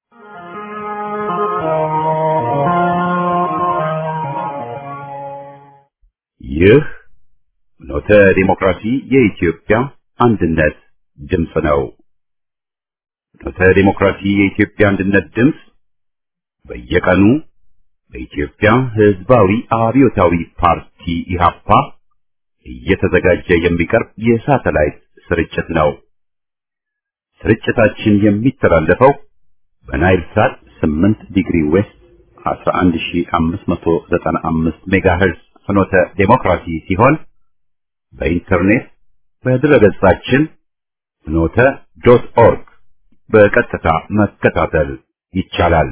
ይህ ኖተ ዲሞክራሲ የኢትዮጵያ አንድነት ድምፅ ነው። ኖተ ዲሞክራሲ የኢትዮጵያ አንድነት ድምፅ በየቀኑ በኢትዮጵያ ሕዝባዊ አብዮታዊ ፓርቲ ኢህአፓ እየተዘጋጀ የሚቀርብ የሳተላይት ስርጭት ነው። ስርጭታችን የሚተላለፈው በናይል ሳት 8 ዲግሪ ዌስት 11595 ሜጋሄርዝ ፍኖተ ዴሞክራሲ ሲሆን በኢንተርኔት በድረገጻችን ፍኖተ ዶት ኦርግ በቀጥታ መከታተል ይቻላል።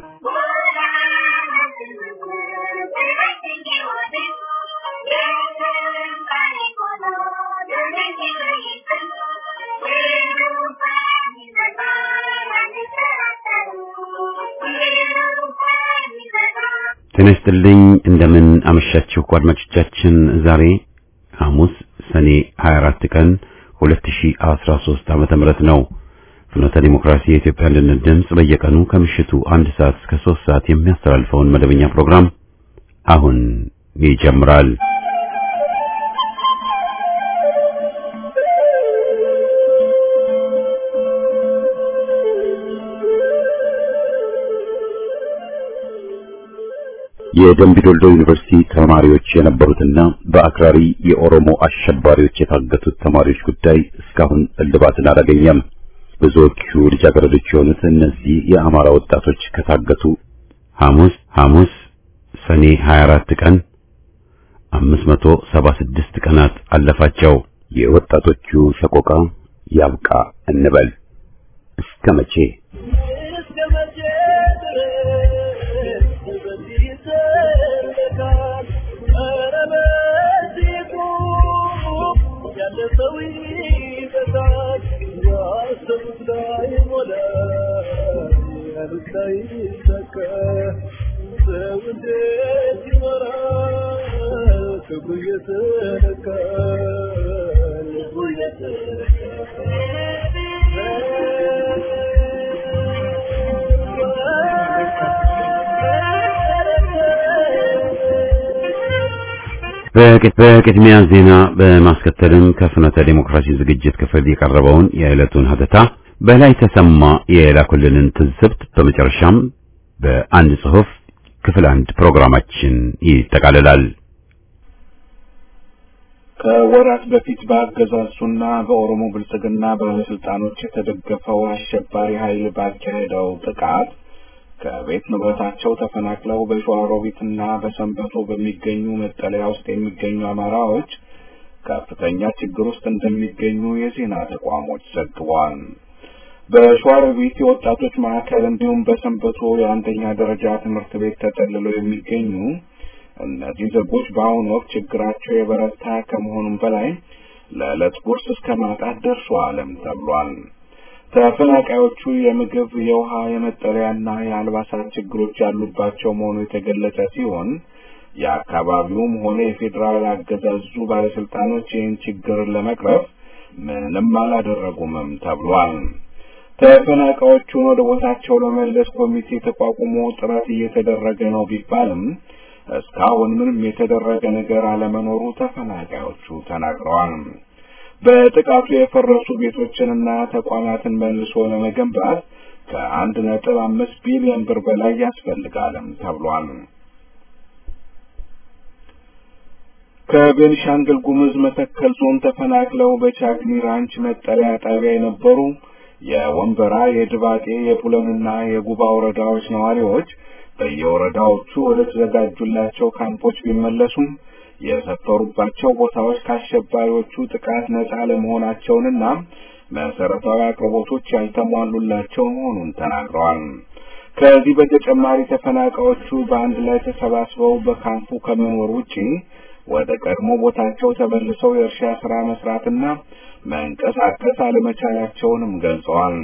ጤና ይስጥልኝ እንደምን አመሻችሁ አድማጮቻችን። ዛሬ ሐሙስ ሰኔ 24 ቀን 2013 ዓመተ ምህረት ነው። ፍኖተ ዲሞክራሲ የኢትዮጵያ አንድነት ድምፅ በየቀኑ ከምሽቱ አንድ ሰዓት እስከ 3 ሰዓት የሚያስተላልፈውን መደበኛ ፕሮግራም አሁን ይጀምራል። የደምቢ ዶልዶ ዩኒቨርሲቲ ተማሪዎች የነበሩትና በአክራሪ የኦሮሞ አሸባሪዎች የታገቱት ተማሪዎች ጉዳይ እስካሁን እልባትን አላገኘም። ብዙዎቹ ልጃገረዶች የሆኑት እነዚህ የአማራ ወጣቶች ከታገቱ ሐሙስ ሐሙስ ሰኔ 24 ቀን 576 ቀናት አለፋቸው። የወጣቶቹ ሰቆቃ ያብቃ እንበል እስከ መቼ? በቅድሚያ ዜና በማስከተልም ከፍኖተ ዴሞክራሲ ዝግጅት ክፍል የቀረበውን የዕለቱን ሀተታ በላይ ተሰማ የላኩልንን ትዝብት በመጨረሻም በአንድ ጽሑፍ ክፍል አንድ ፕሮግራማችን ይጠቃልላል። ከወራት በፊት በአገዛዙና በኦሮሞ ብልጽግና ባለስልጣኖች የተደገፈው አሸባሪ ኃይል ባካሄደው ጥቃት ከቤት ንብረታቸው ተፈናቅለው በሸዋሮቢትና በሰንበቶ በሚገኙ መጠለያ ውስጥ የሚገኙ አማራዎች ከፍተኛ ችግር ውስጥ እንደሚገኙ የዜና ተቋሞች ዘግቧል። በሸዋሮቢት የወጣቶች ማዕከል እንዲሁም በሰንበቶ የአንደኛ ደረጃ ትምህርት ቤት ተጠልለው የሚገኙ እነዚህ ዜጎች በአሁኑ ወቅት ችግራቸው የበረታ ከመሆኑም በላይ ለዕለት ጉርስ እስከ ማጣት ደርሰዋልም ተብሏል። ተፈናቃዮቹ የምግብ፣ የውሃ፣ የመጠለያና የአልባሳት ችግሮች ያሉባቸው መሆኑ የተገለጸ ሲሆን የአካባቢውም ሆነ የፌዴራል አገዛዙ ባለስልጣኖች ይህን ችግር ለመቅረፍ ምንም አላደረጉምም ተብሏል። ተፈናቃዮቹን ወደ ቦታቸው ለመለስ ኮሚቴ ተቋቁሞ ጥረት እየተደረገ ነው ቢባልም እስካሁን ምንም የተደረገ ነገር አለመኖሩ ተፈናቃዮቹ ተናግረዋል። በጥቃቱ የፈረሱ ቤቶችንና ተቋማትን መልሶ ለመገንባት ከአንድ ነጥብ አምስት ቢሊዮን ብር በላይ ያስፈልጋልም ተብሏል። ከቤንሻንግል ጉሙዝ መተከል ዞን ተፈናቅለው በቻግኒ ራንች መጠለያ ጣቢያ የነበሩ የወንበራ፣ የድባጤ፣ የቡለንና የጉባ ወረዳዎች ነዋሪዎች በየወረዳዎቹ ወደ ተዘጋጁላቸው ካምፖች ቢመለሱም የሰፈሩባቸው ቦታዎች ከአሸባሪዎቹ ጥቃት ነጻ ለመሆናቸውንና መሰረታዊ አቅርቦቶች ያልተሟሉላቸው መሆኑን ተናግረዋል። ከዚህ በተጨማሪ ተፈናቃዮቹ በአንድ ላይ ተሰባስበው በካምፑ ከመኖር ውጪ ወደ ቀድሞ ቦታቸው ተመልሰው የእርሻ ስራ መስራትና መንቀሳቀስ አለመቻላቸውንም ገልጸዋል።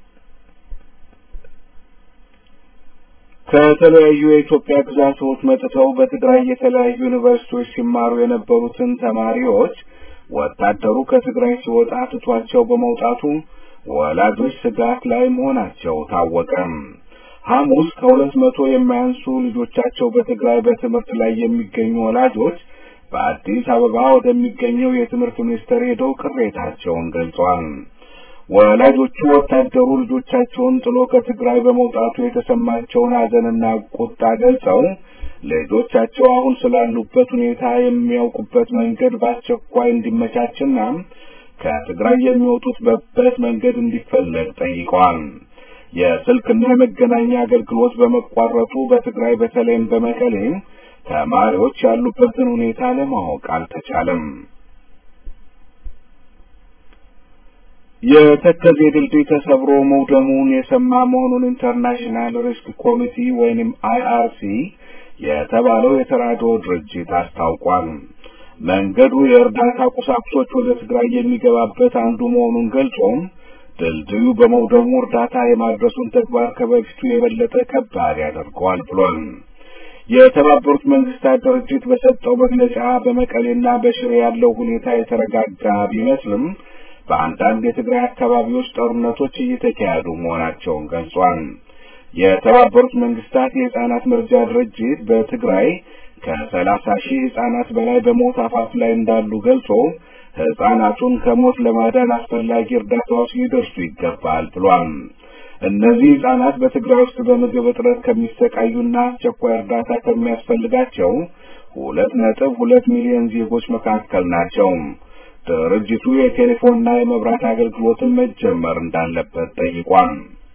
ከተለያዩ የኢትዮጵያ ግዛቶች መጥተው በትግራይ የተለያዩ ዩኒቨርሲቲዎች ሲማሩ የነበሩትን ተማሪዎች ወታደሩ ከትግራይ ሲወጣ ትቷቸው በመውጣቱ ወላጆች ስጋት ላይ መሆናቸው ታወቀ። ሐሙስ ከሁለት መቶ የማያንሱ ልጆቻቸው በትግራይ በትምህርት ላይ የሚገኙ ወላጆች በአዲስ አበባ ወደሚገኘው የትምህርት ሚኒስቴር ሄደው ቅሬታቸውን ገልጸዋል። ወላጆቹ ወታደሩ ልጆቻቸውን ጥሎ ከትግራይ በመውጣቱ የተሰማቸውን ሐዘንና ቁጣ ገልጸው ልጆቻቸው አሁን ስላሉበት ሁኔታ የሚያውቁበት መንገድ በአስቸኳይ እንዲመቻችና ከትግራይ የሚወጡበት መንገድ እንዲፈለግ ጠይቀዋል። የስልክና የመገናኛ አገልግሎት በመቋረጡ በትግራይ በተለይም በመቀሌ ተማሪዎች ያሉበትን ሁኔታ ለማወቅ አልተቻለም። የተከዜ ድልድይ ተሰብሮ መውደሙን የሰማ መሆኑን ኢንተርናሽናል ሪስክ ኮሚቲ ወይንም አይአርሲ የተባለው የተራድኦ ድርጅት አስታውቋል። መንገዱ የእርዳታ ቁሳቁሶች ወደ ትግራይ የሚገባበት አንዱ መሆኑን ገልጾ ድልድዩ በመውደሙ እርዳታ የማድረሱን ተግባር ከበፊቱ የበለጠ ከባድ ያደርገዋል ብሏል። የተባበሩት መንግስታት ድርጅት በሰጠው መግለጫ በመቀሌና በሽሬ ያለው ሁኔታ የተረጋጋ ቢመስልም በአንዳንድ የትግራይ አካባቢዎች ጦርነቶች እየተካሄዱ መሆናቸውን ገልጿል። የተባበሩት መንግስታት የህጻናት መርጃ ድርጅት በትግራይ ከሰላሳ ሺህ ህጻናት በላይ በሞት አፋፍ ላይ እንዳሉ ገልጾ ህጻናቱን ከሞት ለማዳን አስፈላጊ እርዳታዎች ሊደርሱ ይገባል ብሏል። እነዚህ ህጻናት በትግራይ ውስጥ በምግብ እጥረት ከሚሰቃዩና አስቸኳይ እርዳታ ከሚያስፈልጋቸው ሁለት ነጥብ ሁለት ሚሊዮን ዜጎች መካከል ናቸው። ድርጅቱ የቴሌፎንና የመብራት አገልግሎትን መጀመር እንዳለበት ጠይቋል።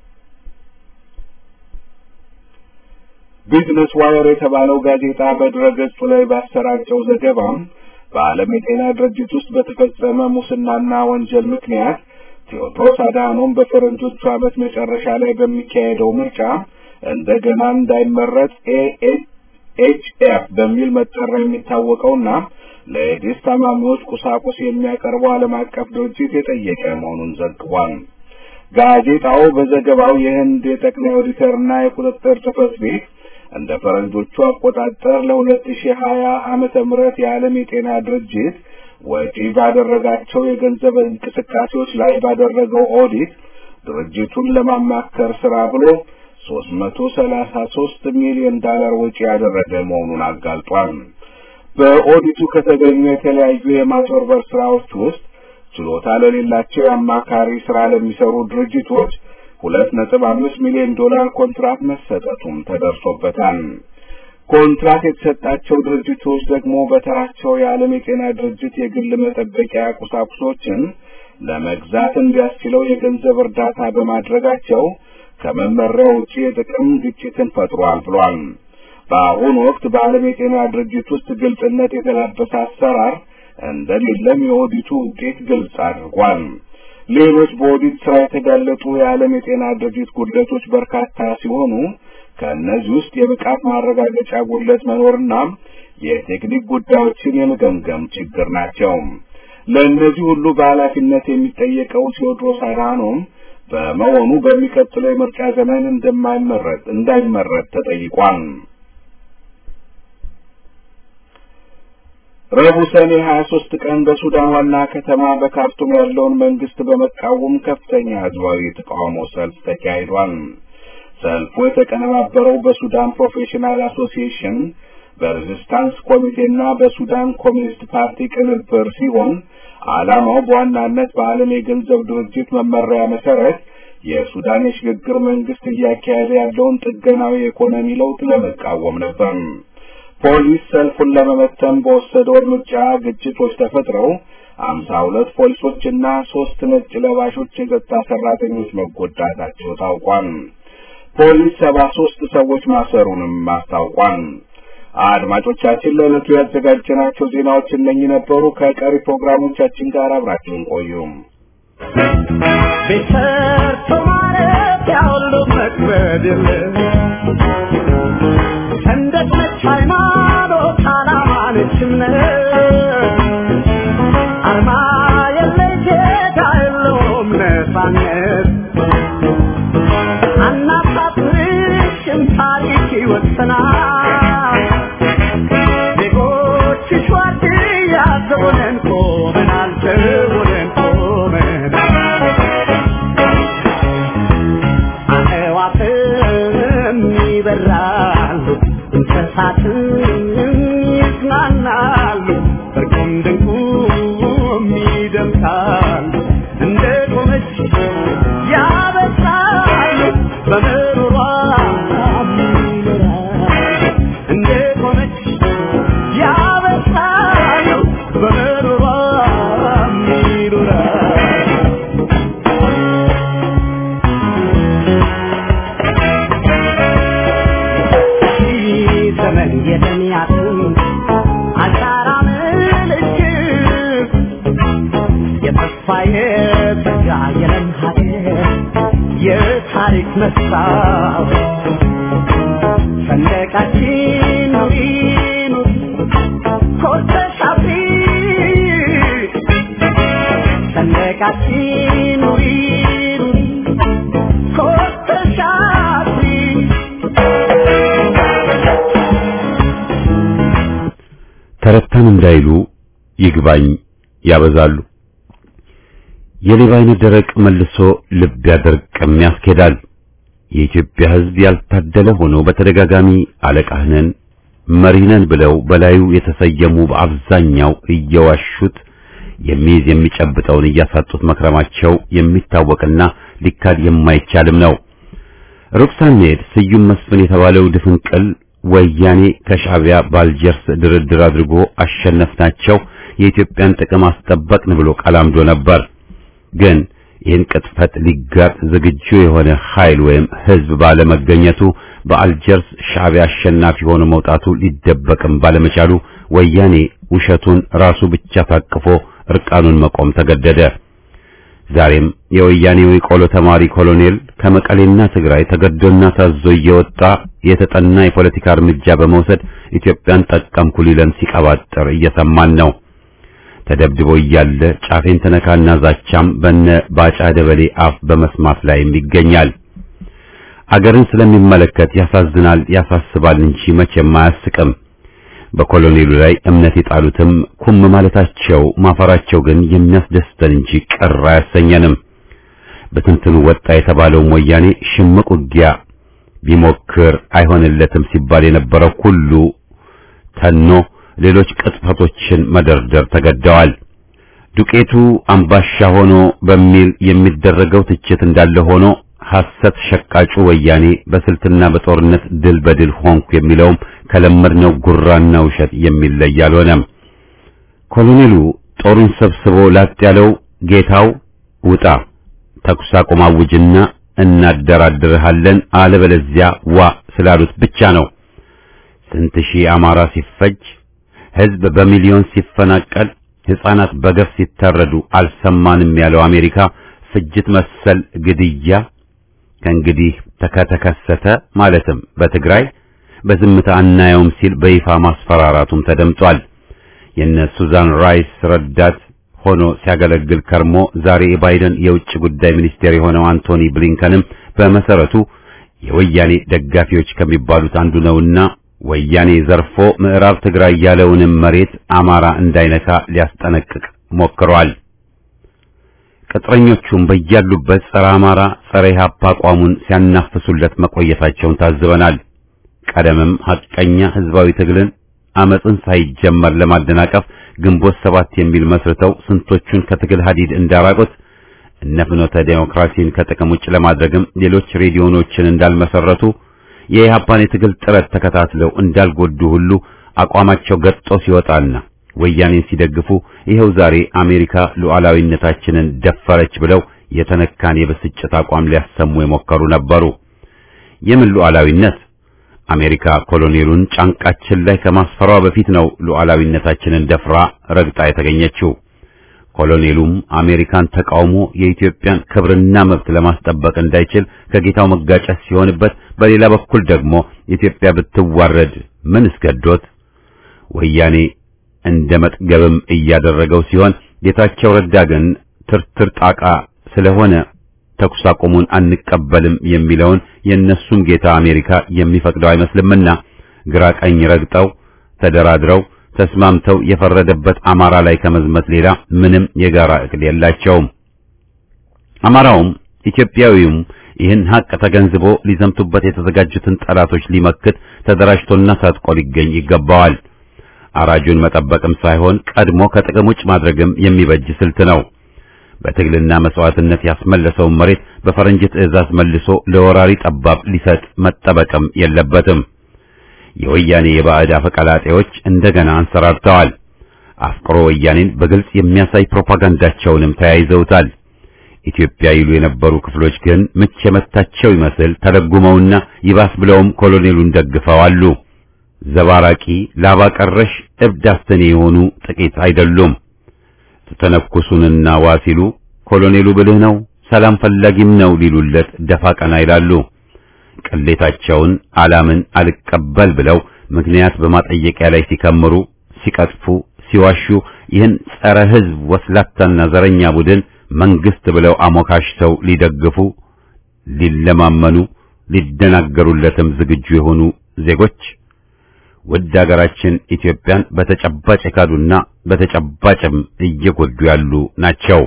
ቢዝነስ ዋየር የተባለው ጋዜጣ በድረገጹ ላይ ባሰራጨው ዘገባ በዓለም የጤና ድርጅት ውስጥ በተፈጸመ ሙስናና ወንጀል ምክንያት ቴዎድሮስ አድሃኖም በፈረንጆቹ ዓመት መጨረሻ ላይ በሚካሄደው ምርጫ እንደገና እንዳይመረጥ ኤኤችኤፍ በሚል መጠሪያ የሚታወቀውና ለኤድስ ታማሚዎች ቁሳቁስ የሚያቀርበው ዓለም አቀፍ ድርጅት የጠየቀ መሆኑን ዘግቧል። ጋዜጣው በዘገባው የህንድ የጠቅላይ ኦዲተርና የቁጥጥር ጽሕፈት ቤት እንደ ፈረንጆቹ አቆጣጠር ለሁለት ሺህ ሀያ ዓመተ ምህረት የዓለም የጤና ድርጅት ወጪ ባደረጋቸው የገንዘብ እንቅስቃሴዎች ላይ ባደረገው ኦዲት ድርጅቱን ለማማከር ስራ ብሎ ሶስት መቶ ሰላሳ ሶስት ሚሊዮን ዶላር ወጪ ያደረገ መሆኑን አጋልጧል። በኦዲቱ ከተገኙ የተለያዩ የማጭበርበር ስራዎች ውስጥ ችሎታ ለሌላቸው የአማካሪ ስራ ለሚሰሩ ድርጅቶች ሁለት ነጥብ አምስት ሚሊዮን ዶላር ኮንትራት መሰጠቱም ተደርሶበታል። ኮንትራት የተሰጣቸው ድርጅቶች ደግሞ በተራቸው የዓለም የጤና ድርጅት የግል መጠበቂያ ቁሳቁሶችን ለመግዛት እንዲያስችለው የገንዘብ እርዳታ በማድረጋቸው ከመመሪያው ውጪ የጥቅም ግጭትን ፈጥሯል ብሏል። በአሁኑ ወቅት በዓለም የጤና ድርጅት ውስጥ ግልጽነት የተላበሰ አሰራር እንደሌለም የኦዲቱ ውጤት ግልጽ አድርጓል። ሌሎች በኦዲት ስራ የተጋለጡ የዓለም የጤና ድርጅት ጉድለቶች በርካታ ሲሆኑ ከእነዚህ ውስጥ የብቃት ማረጋገጫ ጉድለት መኖርና የቴክኒክ ጉዳዮችን የመገምገም ችግር ናቸው። ለእነዚህ ሁሉ በኃላፊነት የሚጠየቀው ቴዎድሮስ አድሃኖም በመሆኑ በሚቀጥለው የምርጫ ዘመን እንደማይመረጥ እንዳይመረጥ ተጠይቋል። ረቡዕ ሰኔ 23 ቀን በሱዳን ዋና ከተማ በካርቱም ያለውን መንግስት በመቃወም ከፍተኛ ህዝባዊ ተቃውሞ ሰልፍ ተካሂዷል። ሰልፉ የተቀነባበረው በሱዳን ፕሮፌሽናል አሶሲዬሽን በሬዚስታንስ ኮሚቴና በሱዳን ኮሚኒስት ፓርቲ ቅንብር ሲሆን ዓላማው በዋናነት በዓለም የገንዘብ ድርጅት መመሪያ መሰረት የሱዳን የሽግግር መንግስት እያካሄደ ያለውን ጥገናዊ የኢኮኖሚ ለውጥ ለመቃወም ነበር። ፖሊስ ሰልፉን ለመመተን በወሰደው እርምጃ ግጭቶች ተፈጥረው አምሳ ሁለት ፖሊሶችና ሶስት ነጭ ለባሾች የጸጥታ ሰራተኞች መጎዳታቸው ታውቋል። ፖሊስ ሰባ ሶስት ሰዎች ማሰሩንም አስታውቋል። አድማጮቻችን ለዕለቱ ያዘጋጀናቸው ዜናዎች እነኚህ ነበሩ። ከቀሪ ፕሮግራሞቻችን ጋር አብራችሁን ቆዩ። ቤተርቶ ማለት ያሁሉ መክበድ የለም ሰንደቅ ነች ሃይማኖት ዓላማ ነች እምነት አርማ የለይ ጌታ የለውም ነፃነት አናሳፍርሽም ታሪክ ይወሰናል ዜጎችሽ ዋርድያ ዘቦነን ቆመናል ዘቦነን ቆመናል ይበራሉ እንስሳትም ይዝናናሉ እርቁም ድንቁም ይደምቃሉ እንደ ቆመች ያበሳሉ በምሩሯ ይኖራሉ እንደ ቆመች ያበሳሉ በምሩሯ ይኖራሉ ዘመን የተሚያትን አሻራ ምልክት የተስፋ የተጋ የለም ሀገር የታሪክ መስታወት ሰንደቃችን ኑሪ ኑሪ ኮርተሽ አብሪ ሰንደቃችን ኑሪ ኑሪ ኮርተሽ አብሪ ተረታን እንዳይሉ ይግባኝ ያበዛሉ። የሌባ አይነት ደረቅ መልሶ ልብ ያደርቅም ያስኬዳል። የኢትዮጵያ ሕዝብ ያልታደለ ሆኖ በተደጋጋሚ አለቃህ ነን መሪህ ነን ብለው በላዩ የተሰየሙ በአብዛኛው እየዋሹት የሚይዝ የሚጨብጠውን እያሳጡት መክረማቸው የሚታወቅና ሊካድ የማይቻልም ነው። ሩቅ ሳንሄድ ስዩም መስፍን የተባለው ድፍንቅል ወያኔ ከሻዕቢያ ባልጀርስ ድርድር አድርጎ አሸነፍናቸው፣ የኢትዮጵያን ጥቅም አስጠበቅን ብሎ ቀላምዶ ነበር። ግን ይህን ቅጥፈት ሊጋጥ ዝግጁ የሆነ ኃይል ወይም ሕዝብ ባለመገኘቱ በአልጀርስ ሻዕቢያ አሸናፊ ሆኖ መውጣቱ ሊደበቅም ባለመቻሉ ወያኔ ውሸቱን ራሱ ብቻ ታቅፎ እርቃኑን መቆም ተገደደ። ዛሬም የወያኔው የቆሎ ተማሪ ኮሎኔል ከመቀሌና ትግራይ ተገዶና ታዞ እየወጣ የተጠና የፖለቲካ እርምጃ በመውሰድ ኢትዮጵያን ጠቀምኩ ሊለን ሲቀባጥር እየሰማን ነው። ተደብድቦ እያለ ጫፌን ተነካና ዛቻም በነ ባጫ ደበሌ አፍ በመስማት ላይም ይገኛል። አገርን ስለሚመለከት ያሳዝናል፣ ያሳስባል እንጂ መቼም አያስቅም። በኮሎኔሉ ላይ እምነት የጣሉትም ኩም ማለታቸው ማፈራቸው ግን የሚያስደስተን እንጂ ቅር አያሰኘንም። በትንትኑ ወጣ የተባለው ወያኔ ሽምቅ ውጊያ ቢሞክር አይሆንለትም ሲባል የነበረው ሁሉ ተኖ ሌሎች ቅጥፈቶችን መደርደር ተገደዋል። ዱቄቱ አምባሻ ሆኖ በሚል የሚደረገው ትችት እንዳለ ሆኖ ሐሰት ሸቃጩ ወያኔ በስልትና በጦርነት ድል በድል ሆንኩ የሚለውም ከለመድነው ጉራና ውሸት የሚለይ አልሆነም። ኮሎኔሉ ጦሩን ሰብስቦ ላጥ ያለው ጌታው ውጣ ተኩስ አቁም አውጅና እናደራድርሃለን አለበለዚያ ዋ ስላሉት ብቻ ነው። ስንት ሺህ አማራ ሲፈጅ፣ ሕዝብ በሚሊዮን ሲፈናቀል፣ ሕፃናት በገፍ ሲታረዱ አልሰማንም ያለው አሜሪካ ፍጅት መሰል ግድያ ከእንግዲህ ከተከሰተ ማለትም በትግራይ በዝምታ አናየውም ሲል በይፋ ማስፈራራቱም ተደምጧል። የነ ሱዛን ራይስ ረዳት ሆኖ ሲያገለግል ከርሞ ዛሬ የባይደን የውጭ ጉዳይ ሚኒስቴር የሆነው አንቶኒ ብሊንከንም በመሰረቱ የወያኔ ደጋፊዎች ከሚባሉት አንዱ ነውና ወያኔ ዘርፎ ምዕራብ ትግራይ ያለውንም መሬት አማራ እንዳይነካ ሊያስጠነቅቅ ሞክሯል። ቅጥረኞቹም በያሉበት ጸረ አማራ፣ ጸረ ኢህአፓ አቋሙን ሲያናፍሱለት መቆየታቸውን ታዝበናል። ቀደምም ሐቀኛ ህዝባዊ ትግልን አመፅን ሳይጀመር ለማደናቀፍ ግንቦት ሰባት የሚል መስርተው ስንቶቹን ከትግል ሀዲድ እንዳራቁት እነ ፍኖተ ዴሞክራሲን ከጥቅም ውጭ ለማድረግም ሌሎች ሬዲዮኖችን እንዳልመሰረቱ የኢህአፓን የትግል ጥረት ተከታትለው እንዳልጎዱ ሁሉ አቋማቸው ገጦ ሲወጣና ወያኔን ሲደግፉ ይኸው ዛሬ አሜሪካ ሉዓላዊነታችንን ደፈረች ብለው የተነካን የብስጭት አቋም ሊያሰሙ የሞከሩ ነበሩ። የምን ሉዓላዊነት? አሜሪካ ኮሎኔሉን ጫንቃችን ላይ ከማስፈሯ በፊት ነው ሉዓላዊነታችንን ደፍራ ረግጣ የተገኘችው። ኮሎኔሉም አሜሪካን ተቃውሞ የኢትዮጵያን ክብርና መብት ለማስጠበቅ እንዳይችል ከጌታው መጋጨት ሲሆንበት፣ በሌላ በኩል ደግሞ ኢትዮጵያ ብትዋረድ ምን እስገዶት ወያኔ እንደ መጥገብም እያደረገው ሲሆን ጌታቸው ረዳ ግን ትርትር ጣቃ ስለሆነ ተኩስ አቁሙን አንቀበልም የሚለውን የእነሱም ጌታ አሜሪካ የሚፈቅደው አይመስልምና ግራ ቀኝ ረግጠው ተደራድረው ተስማምተው የፈረደበት አማራ ላይ ከመዝመት ሌላ ምንም የጋራ እቅድ የላቸውም። አማራውም ኢትዮጵያዊውም ይህን ሀቅ ተገንዝቦ ሊዘምቱበት የተዘጋጁትን ጠላቶች ሊመክት ተደራጅቶና ታጥቆ ሊገኝ ይገባዋል። አራጁን መጠበቅም ሳይሆን ቀድሞ ከጥቅም ውጭ ማድረግም የሚበጅ ስልት ነው። በትግልና መስዋዕትነት ያስመለሰውን መሬት በፈረንጅ ትዕዛዝ መልሶ ለወራሪ ጠባብ ሊሰጥ መጠበቅም የለበትም። የወያኔ የባዕድ አፈቀላጤዎች እንደገና አንሰራርተዋል። አፍቅሮ ወያኔን በግልጽ የሚያሳይ ፕሮፓጋንዳቸውንም ተያይዘውታል። ኢትዮጵያ ይሉ የነበሩ ክፍሎች ግን ምች የመታቸው ይመስል ተለጉመውና ይባስ ብለውም ኮሎኔሉን ደግፈው አሉ። ዘባራቂ ላባ ቀረሽ እብድ አስተኔ የሆኑ ጥቂት አይደሉም። ተተነኩሱንና ዋ ሲሉ ኮሎኔሉ ብልህ ነው፣ ሰላም ፈላጊም ነው ሊሉለት ደፋ ቀና ይላሉ። ቅሌታቸውን አላምን አልቀበል ብለው ምክንያት በማጠየቂያ ላይ ሲከምሩ፣ ሲቀጥፉ፣ ሲዋሹ ይህን ጸረ ሕዝብ ወስላታና ዘረኛ ቡድን መንግስት ብለው አሞካሽተው ሊደግፉ ሊለማመኑ ሊደናገሩለትም ዝግጁ የሆኑ ዜጎች ውድ ሀገራችን ኢትዮጵያን በተጨባጭ የካዱና በተጨባጭም እየጎዱ ያሉ ናቸው።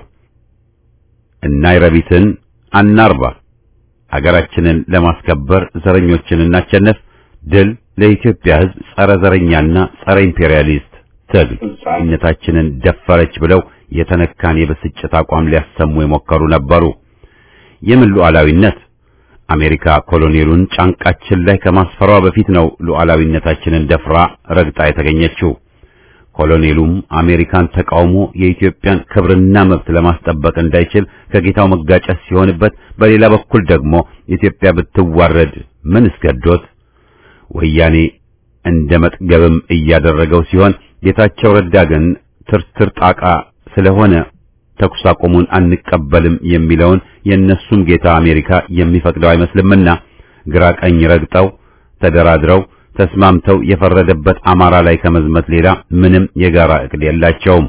እናይረቢትን አናርባ ሀገራችንን ለማስከበር ዘረኞችን እናቸነፍ። ድል ለኢትዮጵያ ሕዝብ ጸረ ዘረኛና ጸረ ኢምፔሪያሊስት ትግል ነታችንን ደፈረች ብለው የተነካን የብስጭት አቋም ሊያሰሙ የሞከሩ ነበሩ። የምን ሉዓላዊነት? አሜሪካ ኮሎኔሉን ጫንቃችን ላይ ከማስፈሯ በፊት ነው ሉዓላዊነታችንን ደፍራ ረግጣ የተገኘችው። ኮሎኔሉም አሜሪካን ተቃውሞ የኢትዮጵያን ክብርና መብት ለማስጠበቅ እንዳይችል ከጌታው መጋጨት ሲሆንበት፣ በሌላ በኩል ደግሞ ኢትዮጵያ ብትዋረድ ምን እስገዶት ወያኔ እንደ መጥገብም እያደረገው ሲሆን ጌታቸው ረዳ ግን ትርትር ጣቃ ስለሆነ ተኩስ አቁሙን አንቀበልም የሚለውን የእነሱም ጌታ አሜሪካ የሚፈቅደው አይመስልምና ግራ ቀኝ ረግጠው ተደራድረው ተስማምተው የፈረደበት አማራ ላይ ከመዝመት ሌላ ምንም የጋራ እቅድ የላቸውም።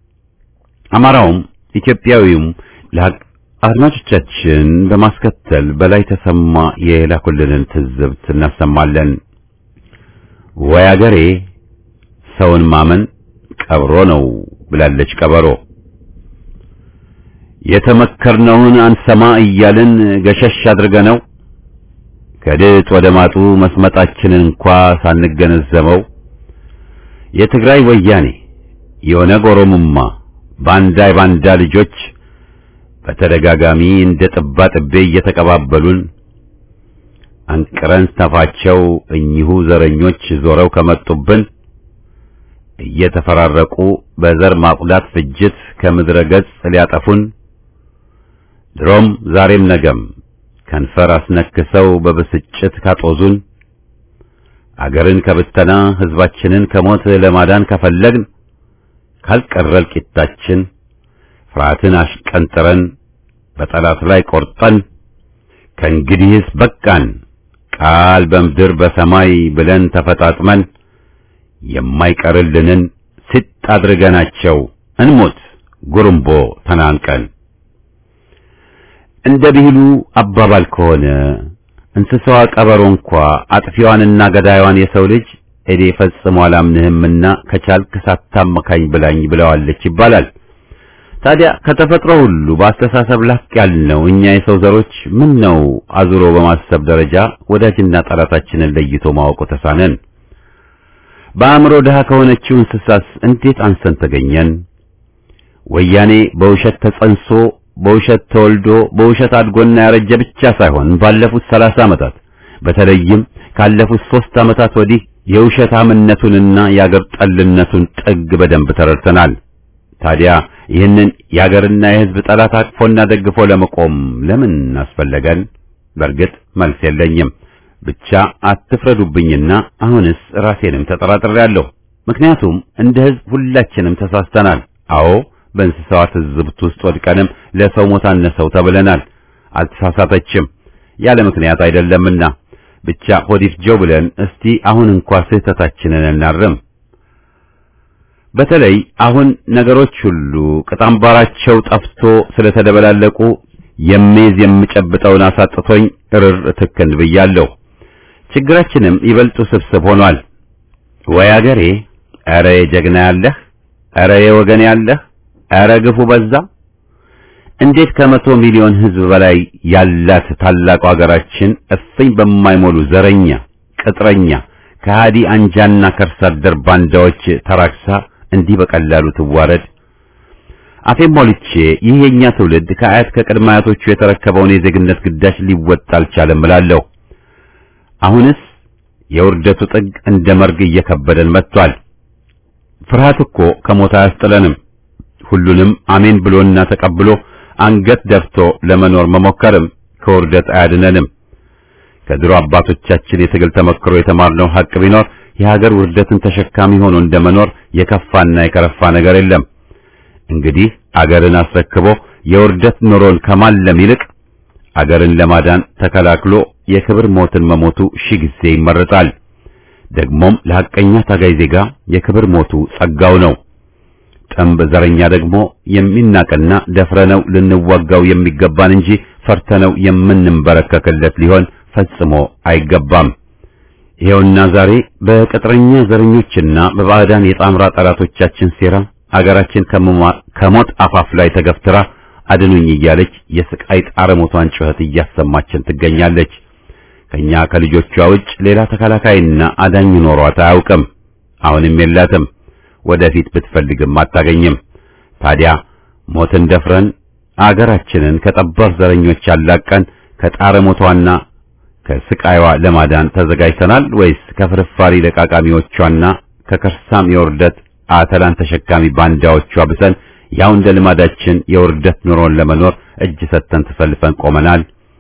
አማራውም ኢትዮጵያዊውም ለሀቅ አድማጮቻችን በማስከተል በላይ ተሰማ የላኩልንን ትዝብት እናሰማለን። ወይ አገሬ ሰውን ማመን ቀብሮ ነው ብላለች ቀበሮ። የተመከርነውን አንሰማ እያልን ገሸሽ አድርገነው ከድጥ ወደ ማጡ መስመጣችንን እንኳ ሳንገነዘበው የትግራይ ወያኔ የኦነግ ኦሮሞማ ባንዳ የባንዳ ልጆች በተደጋጋሚ እንደ ጥባ ጥቤ እየተቀባበሉን አንቅረን ተፋቸው እኚሁ ዘረኞች ዞረው ከመጡብን እየተፈራረቁ በዘር ማጽዳት ፍጅት ከምድረ ገጽ ሊያጠፉን ድሮም ዛሬም ነገም ከንፈር አስነክሰው በብስጭት ካጦዙን አገርን ከብተና ሕዝባችንን ከሞት ለማዳን ከፈለግን ካልቀረ እልቂታችን ፍርሃትን አሽቀንጥረን በጠላት ላይ ቆርጠን ከእንግዲህስ በቃን ቃል በምድር በሰማይ ብለን ተፈጣጥመን የማይቀርልንን ሲጥ አድርገናቸው እንሞት ጉርምቦ ተናንቀን። እንደ ብሂሉ አባባል ከሆነ እንስሳዋ ቀበሮ እንኳ አጥፊዋንና ገዳይዋን የሰው ልጅ እኔ ፈጽሞ አላምንህምና ከቻልክ ሳታመካኝ ብላኝ ብለዋለች ይባላል። ታዲያ ከተፈጥሮ ሁሉ በአስተሳሰብ ላቅ ያልነው እኛ የሰው ዘሮች ምን ነው አዙሮ በማሰብ ደረጃ ወዳጅና ጠላታችንን ለይቶ ማወቁ ተሳነን? በአእምሮ ድሃ ከሆነችው እንስሳስ እንዴት አንሰን ተገኘን? ወያኔ በውሸት ተጸንሶ በውሸት ተወልዶ በውሸት አድጎና ያረጀ ብቻ ሳይሆን ባለፉት ሰላሳ ዓመታት በተለይም ካለፉት ሦስት ዓመታት ወዲህ የውሸታምነቱንና የአገር ጠልነቱን ጥግ በደንብ ተረድተናል። ታዲያ ይህንን የአገርና የሕዝብ ጠላት አቅፎና ደግፎ ለመቆም ለምን አስፈለገን? በእርግጥ መልስ የለኝም። ብቻ አትፍረዱብኝና አሁንስ ራሴንም ተጠራጥሬያለሁ። ምክንያቱም እንደ ሕዝብ ሁላችንም ተሳስተናል። አዎ በእንስሳዋ ትዝብት ውስጥ ወድቀንም ለሰው ሞት አነሰው ተብለናል። አልተሳሳተችም ያለ ምክንያት አይደለምና ብቻ ሆዲፍጀው ብለን እስቲ አሁን እንኳ ስህተታችንን እናርም። በተለይ አሁን ነገሮች ሁሉ ቅጣምባራቸው ጠፍቶ ስለተደበላለቁ የሚይዝ የምጨብጠውን አሳጥቶኝ እርር ትክን ብያለሁ። ችግራችንም ይበልጡ ስብስብ ሆኗል። ወይ አገሬ! ኧረ የጀግና ያለህ፣ ኧረ የወገን ያለህ፣ ኧረ ግፉ በዛ። እንዴት ከመቶ ሚሊዮን ሕዝብ በላይ ያላት ታላቁ ሀገራችን እፍኝ በማይሞሉ ዘረኛ፣ ቅጥረኛ፣ ከሃዲ አንጃና ከርሳ አደር ባንዳዎች ተራክሳ እንዲህ በቀላሉ ትዋረድ? አፌን ሞልቼ ይህ የኛ ትውልድ ከአያት ከቅድመ አያቶቹ የተረከበውን የዜግነት ግዳጅ ሊወጣ አልቻለም እላለሁ። አሁንስ የውርደቱ ጥግ እንደ መርግ እየከበደን መጥቷል። ፍርሃት እኮ ከሞት አያስጥለንም። ሁሉንም አሜን ብሎና ተቀብሎ አንገት ደፍቶ ለመኖር መሞከርም ከውርደት አያድነንም። ከድሮ አባቶቻችን የትግል ተመክሮ የተማርነው ሐቅ ቢኖር የሀገር ውርደትን ተሸካሚ ሆኖ እንደመኖር የከፋና የከረፋ ነገር የለም። እንግዲህ አገርን አስረክቦ የውርደት ኑሮን ከማለም ይልቅ አገርን ለማዳን ተከላክሎ የክብር ሞትን መሞቱ ሺህ ጊዜ ይመረጣል። ደግሞም ለሐቀኛ ታጋይ ዜጋ የክብር ሞቱ ጸጋው ነው። ጠንብ ዘረኛ ደግሞ የሚናቅና ደፍረነው ልንዋጋው የሚገባን እንጂ ፈርተነው የምንንበረከክለት ሊሆን ፈጽሞ አይገባም። ይኸውና ዛሬ በቅጥረኛ ዘረኞችና በባዕዳን የጣምራ ጠላቶቻችን ሴራ አገራችን ከሞት አፋፍ ላይ ተገፍትራ አድኑኝ እያለች የስቃይ ጣረ ሞቷን ጩኸት እያሰማችን ትገኛለች። ከኛ ከልጆቿ ውጭ ሌላ ተከላካይና አዳኝ ኖሯት አያውቅም። አሁንም የላትም። ወደፊት ብትፈልግም አታገኝም። ታዲያ ሞትን ደፍረን አገራችንን ከጠባብ ዘረኞች አላቀን ከጣረ ሞቷና ከስቃይዋ ለማዳን ተዘጋጅተናል ወይስ ከፍርፋሪ ለቃቃሚዎቿና ከከርሳም የውርደት አተላን ተሸካሚ ባንዳዎቿ ብሰን ያው እንደ ልማዳችን የውርደት ኑሮን ለመኖር እጅ ሰጥተን ተሰልፈን ቆመናል?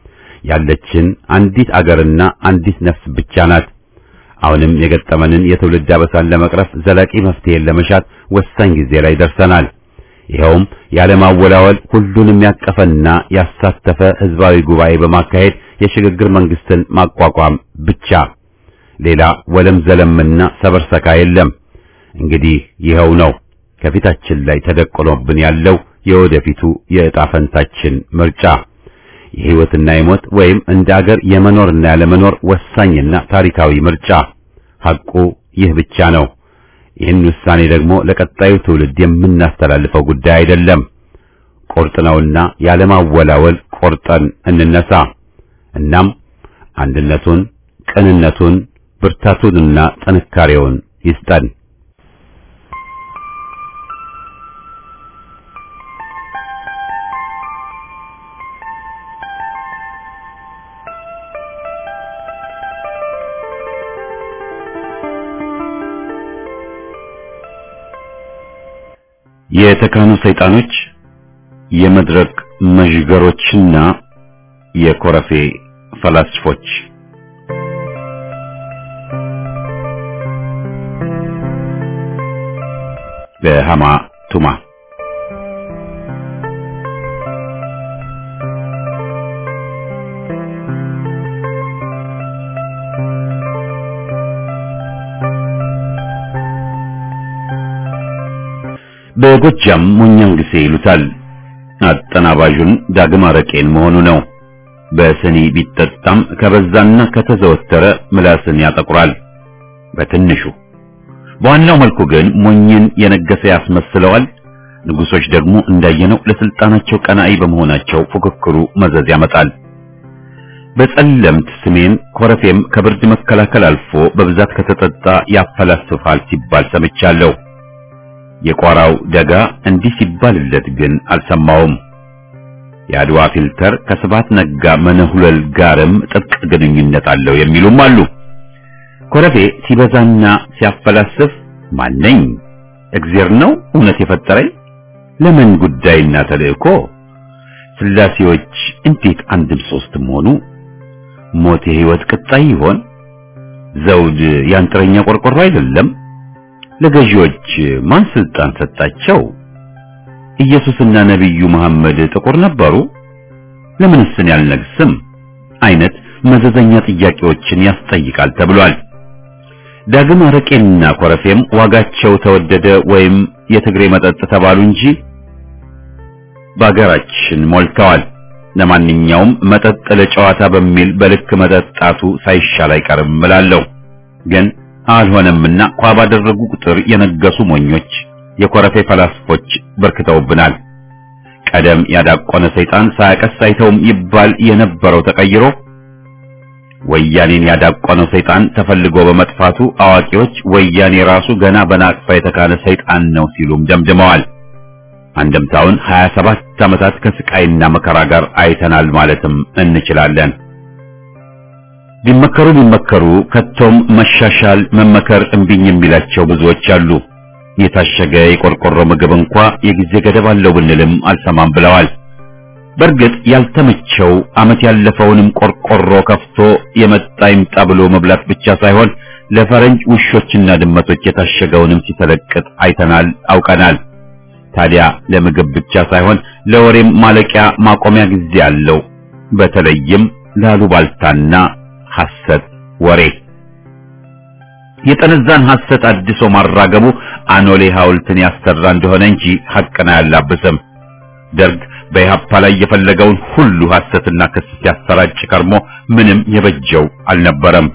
ያለችን አንዲት አገርና አንዲት ነፍስ ብቻ ናት። አሁንም የገጠመንን የትውልድ አበሳን ለመቅረፍ ዘላቂ መፍትሄን ለመሻት ወሳኝ ጊዜ ላይ ደርሰናል። ይኸውም ያለማወላወል ሁሉንም ያቀፈና ያሳተፈ ህዝባዊ ጉባኤ በማካሄድ የሽግግር መንግስትን ማቋቋም ብቻ። ሌላ ወለም ዘለምና ሰበርሰካ የለም። እንግዲህ ይኸው ነው ከፊታችን ላይ ተደቅኖብን ያለው የወደፊቱ የዕጣ ፈንታችን ምርጫ የህይወትና የሞት ወይም እንደ አገር የመኖርና ያለመኖር ወሳኝና ታሪካዊ ምርጫ። ሐቁ ይህ ብቻ ነው። ይህን ውሳኔ ደግሞ ለቀጣዩ ትውልድ የምናስተላልፈው ጉዳይ አይደለም። ቁርጥ ነውና ያለማወላወል ቆርጠን እንነሳ። እናም አንድነቱን፣ ቅንነቱን፣ ብርታቱንና ጥንካሬውን ይስጠን። የተካኑ ሰይጣኖች የመድረክ መዥገሮችና የኮረፌ ፈላስፎች በሃማ ቱማ በጎጃም ሞኛንግሴ ይሉታል። አጠናባዡን ዳግም አረቄን መሆኑ ነው። በስኒ ቢጠጣም ከበዛና ከተዘወተረ ምላስን ያጠቁራል። በትንሹ በዋናው መልኩ ግን ሞኝን የነገሰ ያስመስለዋል። ንጉሶች ደግሞ እንዳየነው ለስልጣናቸው ቀናኢ በመሆናቸው ፉክክሩ መዘዝ ያመጣል። በጸለምት ስሜን ኮረፌም ከብርድ መከላከል አልፎ በብዛት ከተጠጣ ያፈላስፋል ሲባል ሰምቻለሁ። የቋራው ደጋ እንዲህ ሲባልለት ግን አልሰማውም። የአድዋ ፊልተር ከስባት ነጋ መነሁለል ጋርም ጥብቅ ግንኙነት አለው የሚሉም አሉ። ኮረፌ ሲበዛና ሲያፈላስፍ ማነኝ? እግዜር ነው እውነት የፈጠረኝ? ለምን ጉዳይና ተልእኮ? ስላሴዎች እንዴት አንድም ሶስትም ሆኑ? ሞት የህይወት ቅጣይ ይሆን? ዘውድ ያንጥረኛ ቆርቆሮ አይደለም? ለገዢዎች ማን ስልጣን ሰጣቸው? ኢየሱስና ነቢዩ መሐመድ ጥቁር ነበሩ? ለምንስ እኔ አልነግስም? አይነት መዘዘኛ ጥያቄዎችን ያስጠይቃል ተብሏል። ዳግም አረቄና ኮረፌም ዋጋቸው ተወደደ ወይም የትግሬ መጠጥ ተባሉ እንጂ በአገራችን ሞልተዋል። ለማንኛውም መጠጥ ለጨዋታ በሚል በልክ መጠጣቱ ሳይሻል አይቀርም እላለሁ። ግን አልሆነምና ኳ ባደረጉ ቁጥር የነገሱ ሞኞች የኮረፌ ፈላስፎች በርክተውብናል። ቀደም ያዳቆነ ሰይጣን ሳያቀስ አይተውም ይባል የነበረው ተቀይሮ ወያኔን ያዳቆነው ሰይጣን ተፈልጎ በመጥፋቱ አዋቂዎች ወያኔ ራሱ ገና በናቅፋ የተካነ ሰይጣን ነው ሲሉም ደምድመዋል። አንድምታውን 27 ዓመታት ከስቃይና መከራ ጋር አይተናል ማለትም እንችላለን። ቢመከሩ ቢመከሩ ከቶም መሻሻል መመከር እምቢኝ የሚላቸው ብዙዎች አሉ። የታሸገ የቆርቆሮ ምግብ እንኳ የጊዜ ገደብ አለው ብንልም አልሰማም ብለዋል። በእርግጥ ያልተመቸው ዓመት ያለፈውንም ቆርቆሮ ከፍቶ የመጣ ይምጣ ብሎ መብላት ብቻ ሳይሆን ለፈረንጅ ውሾችና ድመቶች የታሸገውንም ሲተለቅጥ አይተናል፣ አውቀናል። ታዲያ ለምግብ ብቻ ሳይሆን ለወሬም ማለቂያ ማቆሚያ ጊዜ አለው። በተለይም ላሉባልታና ሐሰት ወሬ የጠነዛን ሐሰት አድሶ ማራገቡ አኖሌ ሐውልትን ያሰራ እንደሆነ እንጂ ሐቅን አያላብስም። ደርግ በኢህአፓ ላይ የፈለገውን ሁሉ ሐሰትና ክስ ሲያሰራጭ ከርሞ ምንም የበጀው አልነበረም።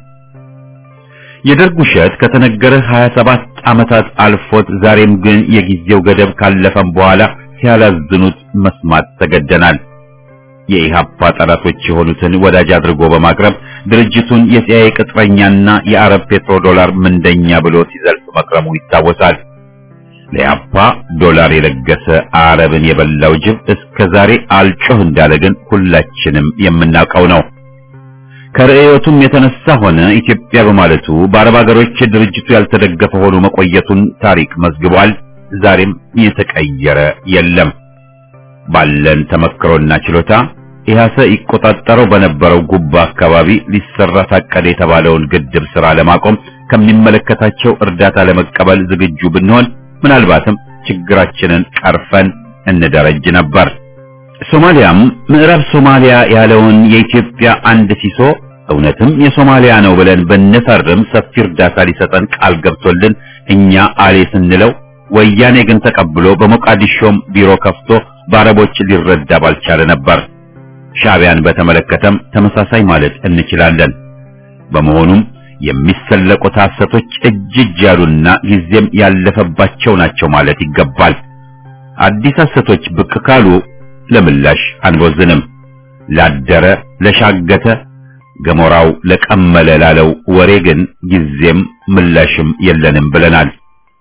የደርግ ውሸት ከተነገረ 27 ዓመታት አልፎት ዛሬም ግን የጊዜው ገደብ ካለፈም በኋላ ሲያላዝኑት መስማት ተገደናል። የኢህአፓ ጠላቶች የሆኑትን ወዳጅ አድርጎ በማቅረብ ድርጅቱን የሲአይኤ ቅጥረኛና የአረብ ፔትሮ ዶላር ምንደኛ ብሎ ሲዘልፍ መክረሙ ይታወሳል። ለኢህአፓ ዶላር የለገሰ አረብን የበላው ጅብ እስከ ዛሬ አልጮህ እንዳለ ግን ሁላችንም የምናውቀው ነው። ከርዕዮቱም የተነሳ ሆነ ኢትዮጵያ በማለቱ በአረብ ሀገሮች ድርጅቱ ያልተደገፈ ሆኖ መቆየቱን ታሪክ መዝግቧል። ዛሬም የተቀየረ የለም። ባለን ተመክሮና ችሎታ ኢህአሰ ይቆጣጠረው በነበረው ጉባ አካባቢ ሊሰራ ታቀደ የተባለውን ግድብ ስራ ለማቆም ከሚመለከታቸው እርዳታ ለመቀበል ዝግጁ ብንሆን ምናልባትም ችግራችንን ቀርፈን እንደረጅ ነበር። ሶማሊያም ምዕራብ ሶማሊያ ያለውን የኢትዮጵያ አንድ ሲሶ እውነትም የሶማሊያ ነው ብለን ብንፈርም ሰፊ እርዳታ ሊሰጠን ቃል ገብቶልን እኛ አሌ ስንለው ወያኔ ግን ተቀብሎ በሞቃዲሾም ቢሮ ከፍቶ በአረቦች ሊረዳ ባልቻለ ነበር። ሻዕቢያን በተመለከተም ተመሳሳይ ማለት እንችላለን። በመሆኑም የሚሰለቁት ሐሰቶች እጅ እጅ ያሉና ጊዜም ያለፈባቸው ናቸው ማለት ይገባል። አዲስ ሐሰቶች ብቅ ካሉ ለምላሽ አንቦዝንም። ላደረ ለሻገተ ገሞራው ለቀመለ ላለው ወሬ ግን ጊዜም ምላሽም የለንም ብለናል።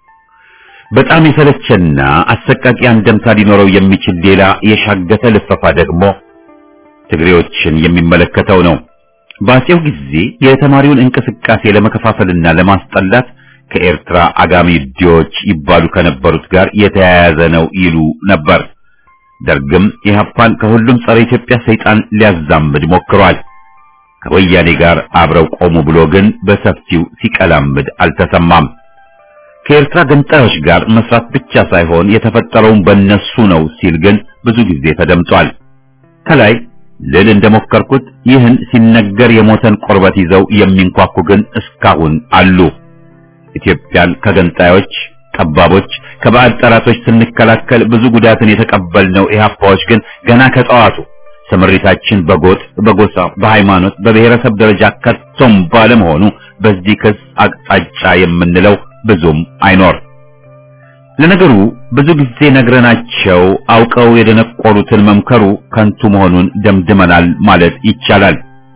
በጣም የሰለቸና አሰቃቂ አንደምታ ሊኖረው የሚችል ሌላ የሻገተ ልፈፋ ደግሞ ትግሬዎችን የሚመለከተው ነው። በአፄው ጊዜ የተማሪውን እንቅስቃሴ ለመከፋፈልና ለማስጠላት ከኤርትራ አጋሚ ዲዎች ይባሉ ከነበሩት ጋር የተያያዘ ነው ይሉ ነበር። ደርግም ኢህአፓን ከሁሉም ጸረ ኢትዮጵያ ሰይጣን ሊያዛምድ ሞክሯል። ከወያኔ ጋር አብረው ቆሙ ብሎ ግን በሰፊው ሲቀላምድ አልተሰማም። ከኤርትራ ገንጣዮች ጋር መስራት ብቻ ሳይሆን የተፈጠረውን በእነሱ ነው ሲል ግን ብዙ ጊዜ ተደምጧል። ከላይ ልል እንደሞከርኩት ይህን ሲነገር የሞተን ቆርበት ይዘው የሚንኳኩ ግን እስካሁን አሉ። ኢትዮጵያን ከገንጣዮች ጠባቦች፣ ከባዕድ ጠላቶች ስንከላከል ብዙ ጉዳትን የተቀበልነው ኢህአፓዎች ግን ገና ከጠዋቱ ስምሪታችን በጎጥ፣ በጎሳ፣ በሃይማኖት፣ በብሔረሰብ ደረጃ ከቶም ባለመሆኑ በዚህ ክስ አቅጣጫ የምንለው ብዙም አይኖር። ለነገሩ ብዙ ጊዜ ነግረናቸው አውቀው የደነቆሩትን መምከሩ ከንቱ መሆኑን ደምድመናል ማለት ይቻላል።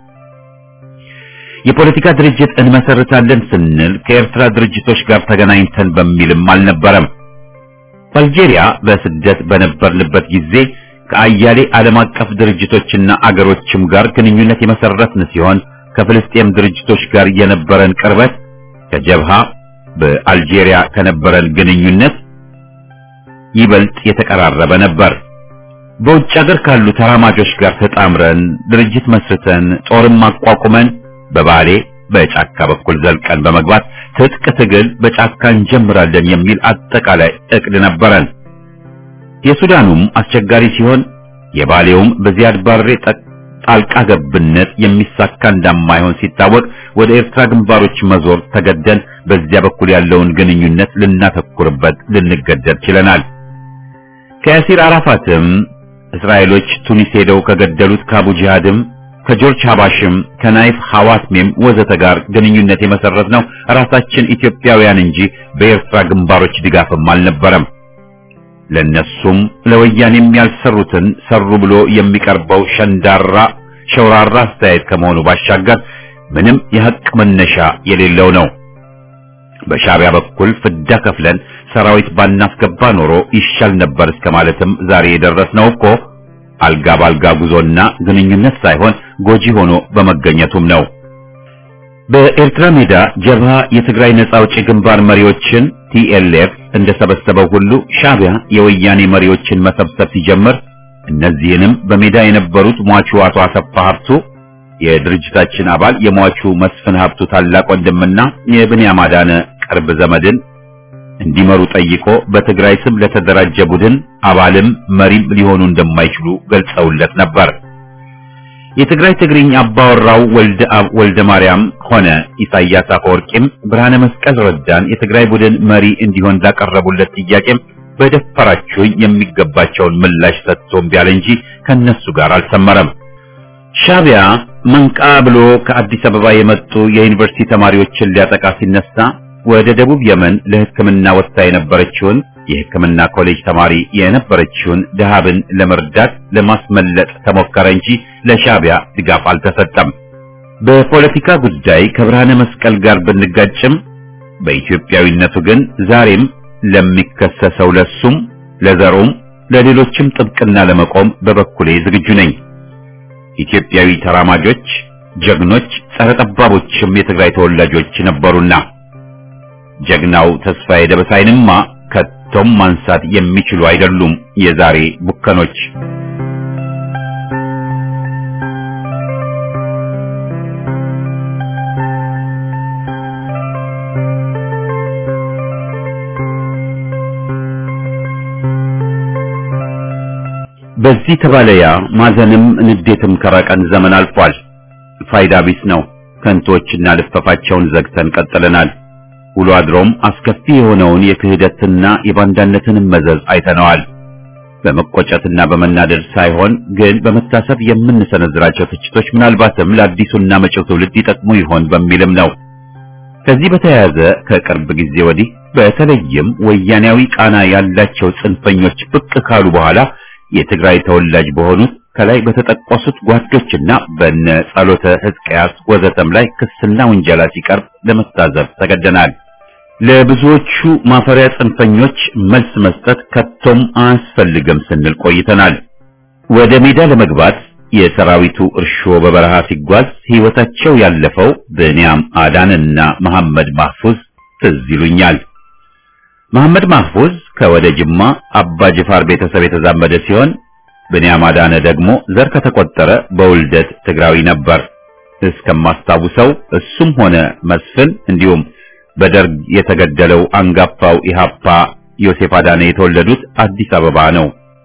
የፖለቲካ ድርጅት እንመሰርታለን ስንል ከኤርትራ ድርጅቶች ጋር ተገናኝተን በሚልም አልነበረም። በአልጄሪያ በስደት በነበርንበት ጊዜ ከአያሌ ዓለም አቀፍ ድርጅቶችና አገሮችም ጋር ግንኙነት የመሰረትን ሲሆን ከፍልስጤም ድርጅቶች ጋር የነበረን ቅርበት ከጀብሃ በአልጄሪያ ከነበረን ግንኙነት ይበልጥ የተቀራረበ ነበር። በውጭ ሀገር ካሉ ተራማጆች ጋር ተጣምረን ድርጅት መስርተን ጦርም አቋቁመን በባሌ በጫካ በኩል ዘልቀን በመግባት ትጥቅ ትግል በጫካ እንጀምራለን የሚል አጠቃላይ እቅድ ነበረን። የሱዳኑም አስቸጋሪ ሲሆን የባሌውም በዚያድ ባሬ ጣልቃ ገብነት የሚሳካ እንደማይሆን ሲታወቅ ወደ ኤርትራ ግንባሮች መዞር ተገደን በዚያ በኩል ያለውን ግንኙነት ልናተኩርበት ልንገደድ ችለናል። ከያሲር አራፋትም እስራኤሎች ቱኒስ ሄደው ከገደሉት ከአቡ ጂሃድም ከጆርጅ ሀባሽም ከናይፍ ሐዋትሜም ወዘተ ጋር ግንኙነት የመሰረት ነው ራሳችን ኢትዮጵያውያን እንጂ በኤርትራ ግንባሮች ድጋፍም አልነበረም። ለነሱም ለወያኔም ያልሰሩትን ሰሩ ብሎ የሚቀርበው ሸንዳራ ሸውራራ አስተያየት ከመሆኑ ባሻገር ምንም የሐቅ መነሻ የሌለው ነው። በሻዕቢያ በኩል ፍዳ ከፍለን ሰራዊት ባናስገባ ኖሮ ይሻል ነበር እስከ ማለትም ዛሬ የደረስነው እኮ አልጋ ባልጋ ጉዞና ግንኙነት ሳይሆን ጎጂ ሆኖ በመገኘቱም ነው። በኤርትራ ሜዳ ጀብሃ የትግራይ ነጻ አውጪ ግንባር መሪዎችን ቲኤልኤፍ እንደሰበሰበው ሁሉ ሻዕቢያ የወያኔ መሪዎችን መሰብሰብ ሲጀምር እነዚህንም በሜዳ የነበሩት ሟቹ አቶ አሰፋ ሀብቱ የድርጅታችን አባል የሟቹ መስፍን ሀብቱ ታላቅ ወንድምና የብንያም አዳነ ቅርብ ዘመድን እንዲመሩ ጠይቆ በትግራይ ስም ለተደራጀ ቡድን አባልም መሪም ሊሆኑ እንደማይችሉ ገልጸውለት ነበር። የትግራይ ትግርኝ አባወራው ወልደ አብ ወልደ ማርያም ሆነ ኢሳያስ አፈወርቂም ብርሃነ መስቀል ረዳን የትግራይ ቡድን መሪ እንዲሆን ላቀረቡለት ጥያቄም በደፈራችሁኝ የሚገባቸውን ምላሽ ሰጥቶ እምቢ አለ እንጂ ከነሱ ጋር አልሰመረም። ሻዕቢያ መንቃ ብሎ ከአዲስ አበባ የመጡ የዩኒቨርሲቲ ተማሪዎችን ሊያጠቃ ሲነሳ ወደ ደቡብ የመን ለሕክምና ወጥታ የነበረችውን የሕክምና ኮሌጅ ተማሪ የነበረችውን ደሃብን ለመርዳት ለማስመለጥ ተሞከረ እንጂ ለሻዕቢያ ድጋፍ አልተሰጠም። በፖለቲካ ጉዳይ ከብርሃነ መስቀል ጋር ብንጋጭም በኢትዮጵያዊነቱ ግን ዛሬም ለሚከሰሰው ለሱም ለዘሩም ለሌሎችም ጥብቅና ለመቆም በበኩሌ ዝግጁ ነኝ። ኢትዮጵያዊ ተራማጆች፣ ጀግኖች፣ ጸረ ጠባቦችም የትግራይ ተወላጆች ነበሩና ጀግናው ተስፋዬ ደበሳይንማ ከቶም ማንሳት የሚችሉ አይደሉም የዛሬ ቡከኖች። በዚህ ተባለያ ማዘንም ንዴትም ከራቀን ዘመን አልፏል። ፋይዳ ቢስ ነው። ከንቶችና ልፈፋቸውን ዘግተን ቀጥለናል። ውሎ አድሮም አስከፊ የሆነውን የክህደትና የባንዳነትን መዘዝ አይተነዋል። በመቆጨትና በመናደድ ሳይሆን ግን በመታሰብ የምንሰነዝራቸው ትችቶች ምናልባትም ለአዲሱና መጪው ትውልድ ይጠቅሙ ይሆን በሚልም ነው። ከዚህ በተያያዘ ከቅርብ ጊዜ ወዲህ በተለይም ወያኔያዊ ቃና ያላቸው ጽንፈኞች ብቅ ካሉ በኋላ የትግራይ ተወላጅ በሆኑት ከላይ በተጠቀሱት ጓዶችና በነ ጸሎተ ሕዝቅያስ ወዘተም ላይ ክስና ውንጀላ ሲቀርብ ለመታዘብ ተገደናል። ለብዙዎቹ ማፈሪያ ጽንፈኞች መልስ መስጠት ከቶም አያስፈልግም ስንል ቆይተናል። ወደ ሜዳ ለመግባት የሰራዊቱ እርሾ በበረሃ ሲጓዝ ሕይወታቸው ያለፈው ብንያም አዳንና መሐመድ ማህፉዝ ትዝ ይሉኛል። መሐመድ ማህፉዝ ከወደ ጅማ አባ ጅፋር ቤተሰብ የተዛመደ ሲሆን ብንያም አዳነ ደግሞ ዘር ከተቆጠረ በውልደት ትግራዊ ነበር። እስከማስታውሰው እሱም ሆነ መስፍን እንዲሁም በደርግ የተገደለው አንጋፋው ኢሃፓ ዮሴፍ አዳነ የተወለዱት አዲስ አበባ ነው።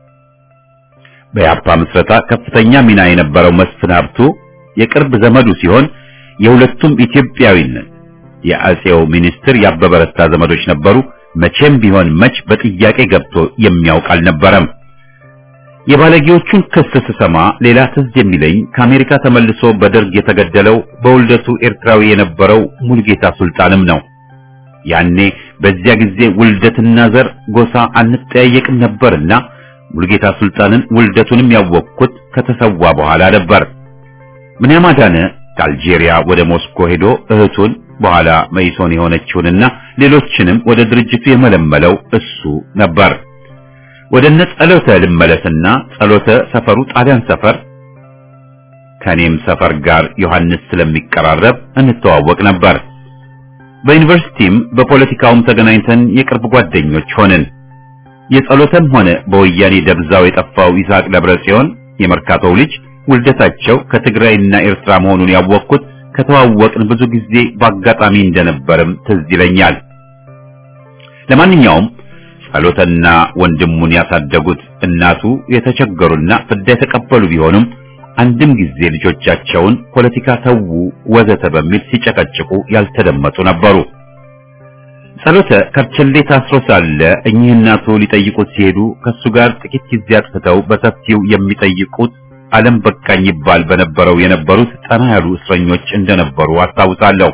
በኢሃፓ ምስረታ ከፍተኛ ሚና የነበረው መስፍን ሀብቱ የቅርብ ዘመዱ ሲሆን የሁለቱም ኢትዮጵያዊነት የአጼው ሚኒስትር ያበበ ረታ ዘመዶች ነበሩ። መቼም ቢሆን መች በጥያቄ ገብቶ የሚያውቅ አልነበረም። የባለጌዎቹን ክስ ስሰማ ሌላ ትዝ የሚለኝ ከአሜሪካ ተመልሶ በደርግ የተገደለው በውልደቱ ኤርትራዊ የነበረው ሙልጌታ ሱልጣንም ነው። ያኔ በዚያ ጊዜ ውልደትና ዘር ጎሳ አንጠያየቅም ነበርና ሙልጌታ ሱልጣንን ውልደቱንም ያወቅኩት ከተሰዋ በኋላ ነበር። ብንያም አዳነ ከአልጄሪያ ወደ ሞስኮ ሄዶ እህቱን በኋላ መይሶን የሆነችውንና ሌሎችንም ወደ ድርጅቱ የመለመለው እሱ ነበር። ወደ እነ ጸሎተ ልመለስና ጸሎተ ሰፈሩ ጣሊያን ሰፈር ከኔም ሰፈር ጋር ዮሐንስ ስለሚቀራረብ እንተዋወቅ ነበር። በዩኒቨርሲቲም በፖለቲካውም ተገናኝተን የቅርብ ጓደኞች ሆንን። የጸሎተም ሆነ በወያኔ ደብዛው የጠፋው ይስሐቅ ደብረ ጽዮን የመርካቶው ልጅ ውልደታቸው ከትግራይና ኤርትራ መሆኑን ያወቅኩት ከተዋወቅን ብዙ ጊዜ በአጋጣሚ እንደነበርም ትዝ ይለኛል። ለማንኛውም ጸሎተና ወንድሙን ያሳደጉት እናቱ የተቸገሩና ፍዳ የተቀበሉ ቢሆኑም አንድም ጊዜ ልጆቻቸውን ፖለቲካ ተዉ ወዘተ በሚል ሲጨቀጭቁ ያልተደመጡ ነበሩ። ጸሎተ ከርቸሌ ታስሮ ሳለ እኚህ እናቱ ሊጠይቁት ሲሄዱ ከሱ ጋር ጥቂት ጊዜ አጥፍተው በሰፊው የሚጠይቁት ዓለም በቃኝ ይባል በነበረው የነበሩት ጠና ያሉ እስረኞች እንደነበሩ አስታውሳለሁ።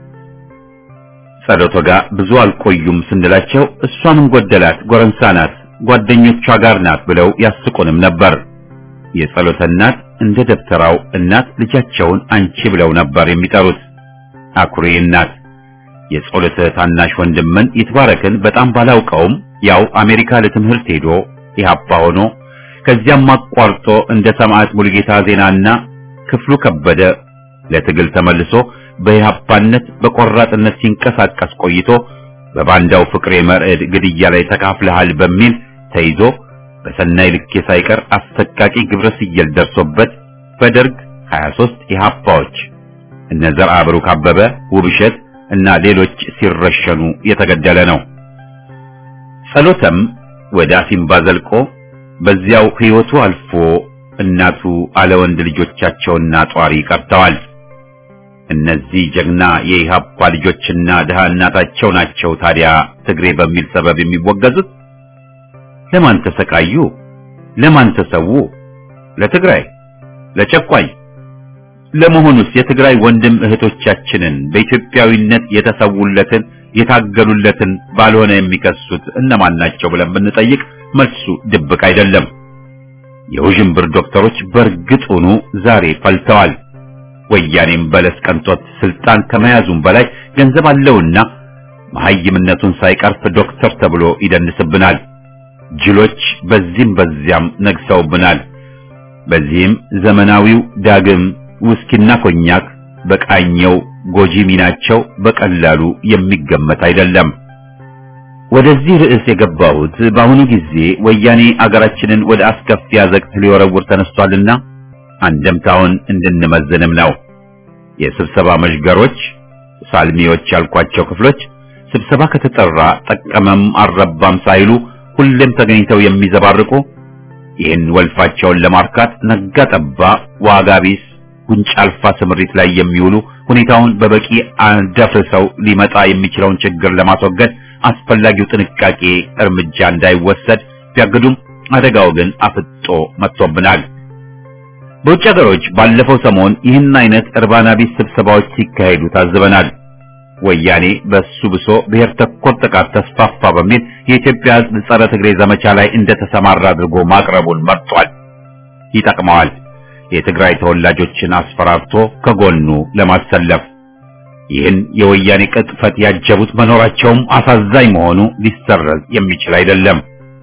ጸሎቶ ጋር ብዙ አልቆዩም ስንላቸው እሷ ምን ጎደላት ጎረምሳ ናት ጓደኞቿ ጋር ናት ብለው ያስቁንም ነበር። የጸሎተ እናት እንደ ደብተራው እናት ልጃቸውን አንቺ ብለው ነበር የሚጠሩት። አኩሪ እናት የጸሎተ ታናሽ ወንድምን ይትባረክን በጣም ባላውቀውም ያው አሜሪካ ለትምህርት ሄዶ ኢህአፓ ሆኖ ከዚያም አቋርጦ እንደ ሰማዕት ሙሉጌታ ዜናና ክፍሉ ከበደ ለትግል ተመልሶ በኢህአፓነት በቆራጥነት ሲንቀሳቀስ ቆይቶ በባንዳው ፍቅሬ መርዕድ ግድያ ላይ ተካፍለሃል በሚል ተይዞ በሰናይ ልኬ ሳይቀር አሰቃቂ ግብረ ስየል ደርሶበት በደርግ 23 ኢህአፓዎች እነ ዘርዓ ብሩክ አበበ፣ ውብሸት እና ሌሎች ሲረሸኑ የተገደለ ነው። ጸሎተም ወደ አሲምባ ዘልቆ በዚያው ሕይወቱ አልፎ እናቱ አለ ወንድ ልጆቻቸውና ጧሪ ቀርተዋል። እነዚህ ጀግና የኢህአፓ ልጆችና ድሃ እናታቸው ናቸው ታዲያ ትግሬ በሚል ሰበብ የሚወገዙት። ለማን ተሰቃዩ? ለማን ተሰዉ? ለትግራይ፣ ለጨቋኝ። ለመሆኑስ የትግራይ ወንድም እህቶቻችንን በኢትዮጵያዊነት የተሰውለትን የታገሉለትን ባልሆነ የሚከሱት እነማን ናቸው ብለን ብንጠይቅ መልሱ ድብቅ አይደለም። የውዥንብር ዶክተሮች በእርግጡኑ ዛሬ ፈልተዋል። ወያኔም በለስ ቀንቶት ስልጣን ከመያዙም በላይ ገንዘብ አለውና መሐይምነቱን ሳይቀርፍ ዶክተር ተብሎ ይደንስብናል። ጅሎች በዚህም በዚያም ነግሰውብናል። በዚህም ዘመናዊው ዳግም ውስኪና ኮኛክ በቃኘው ጎጂ ሚናቸው በቀላሉ የሚገመት አይደለም። ወደዚህ ርዕስ የገባሁት በአሁኑ ጊዜ ወያኔ አገራችንን ወደ አስከፊ አዘቅት ሊወረውር ተነስቷልና አንደምታውን እንድንመዝንም ነው። የስብሰባ መዥገሮች፣ ሳልሚዎች ያልኳቸው ክፍሎች ስብሰባ ከተጠራ ጠቀመም አልረባም ሳይሉ ሁሌም ተገኝተው የሚዘባርቁ ይህን ወልፋቸውን ለማርካት ነጋ ጠባ ዋጋ ቢስ ጉንጭ አልፋ ስምሪት ላይ የሚውሉ ሁኔታውን በበቂ አደፍርሰው ሊመጣ የሚችለውን ችግር ለማስወገድ አስፈላጊው ጥንቃቄ እርምጃ እንዳይወሰድ ቢያግዱም አደጋው ግን አፍጦ መጥቶብናል። በውጭ ሀገሮች ባለፈው ሰሞን ይህን አይነት እርባና ቢስ ስብሰባዎች ሲካሄዱ ታዝበናል። ወያኔ በሱ ብሶ ብሔር ተኮር ጥቃት ተስፋፋ በሚል የኢትዮጵያ ሕዝብ ጸረ ትግሬ ዘመቻ ላይ እንደተሰማራ አድርጎ ማቅረቡን መርጧል። ይጠቅመዋል። የትግራይ ተወላጆችን አስፈራርቶ ከጎኑ ለማሰለፍ ይህን የወያኔ ቅጥፈት ያጀቡት መኖራቸውም አሳዛኝ መሆኑ ሊሰረዝ የሚችል አይደለም።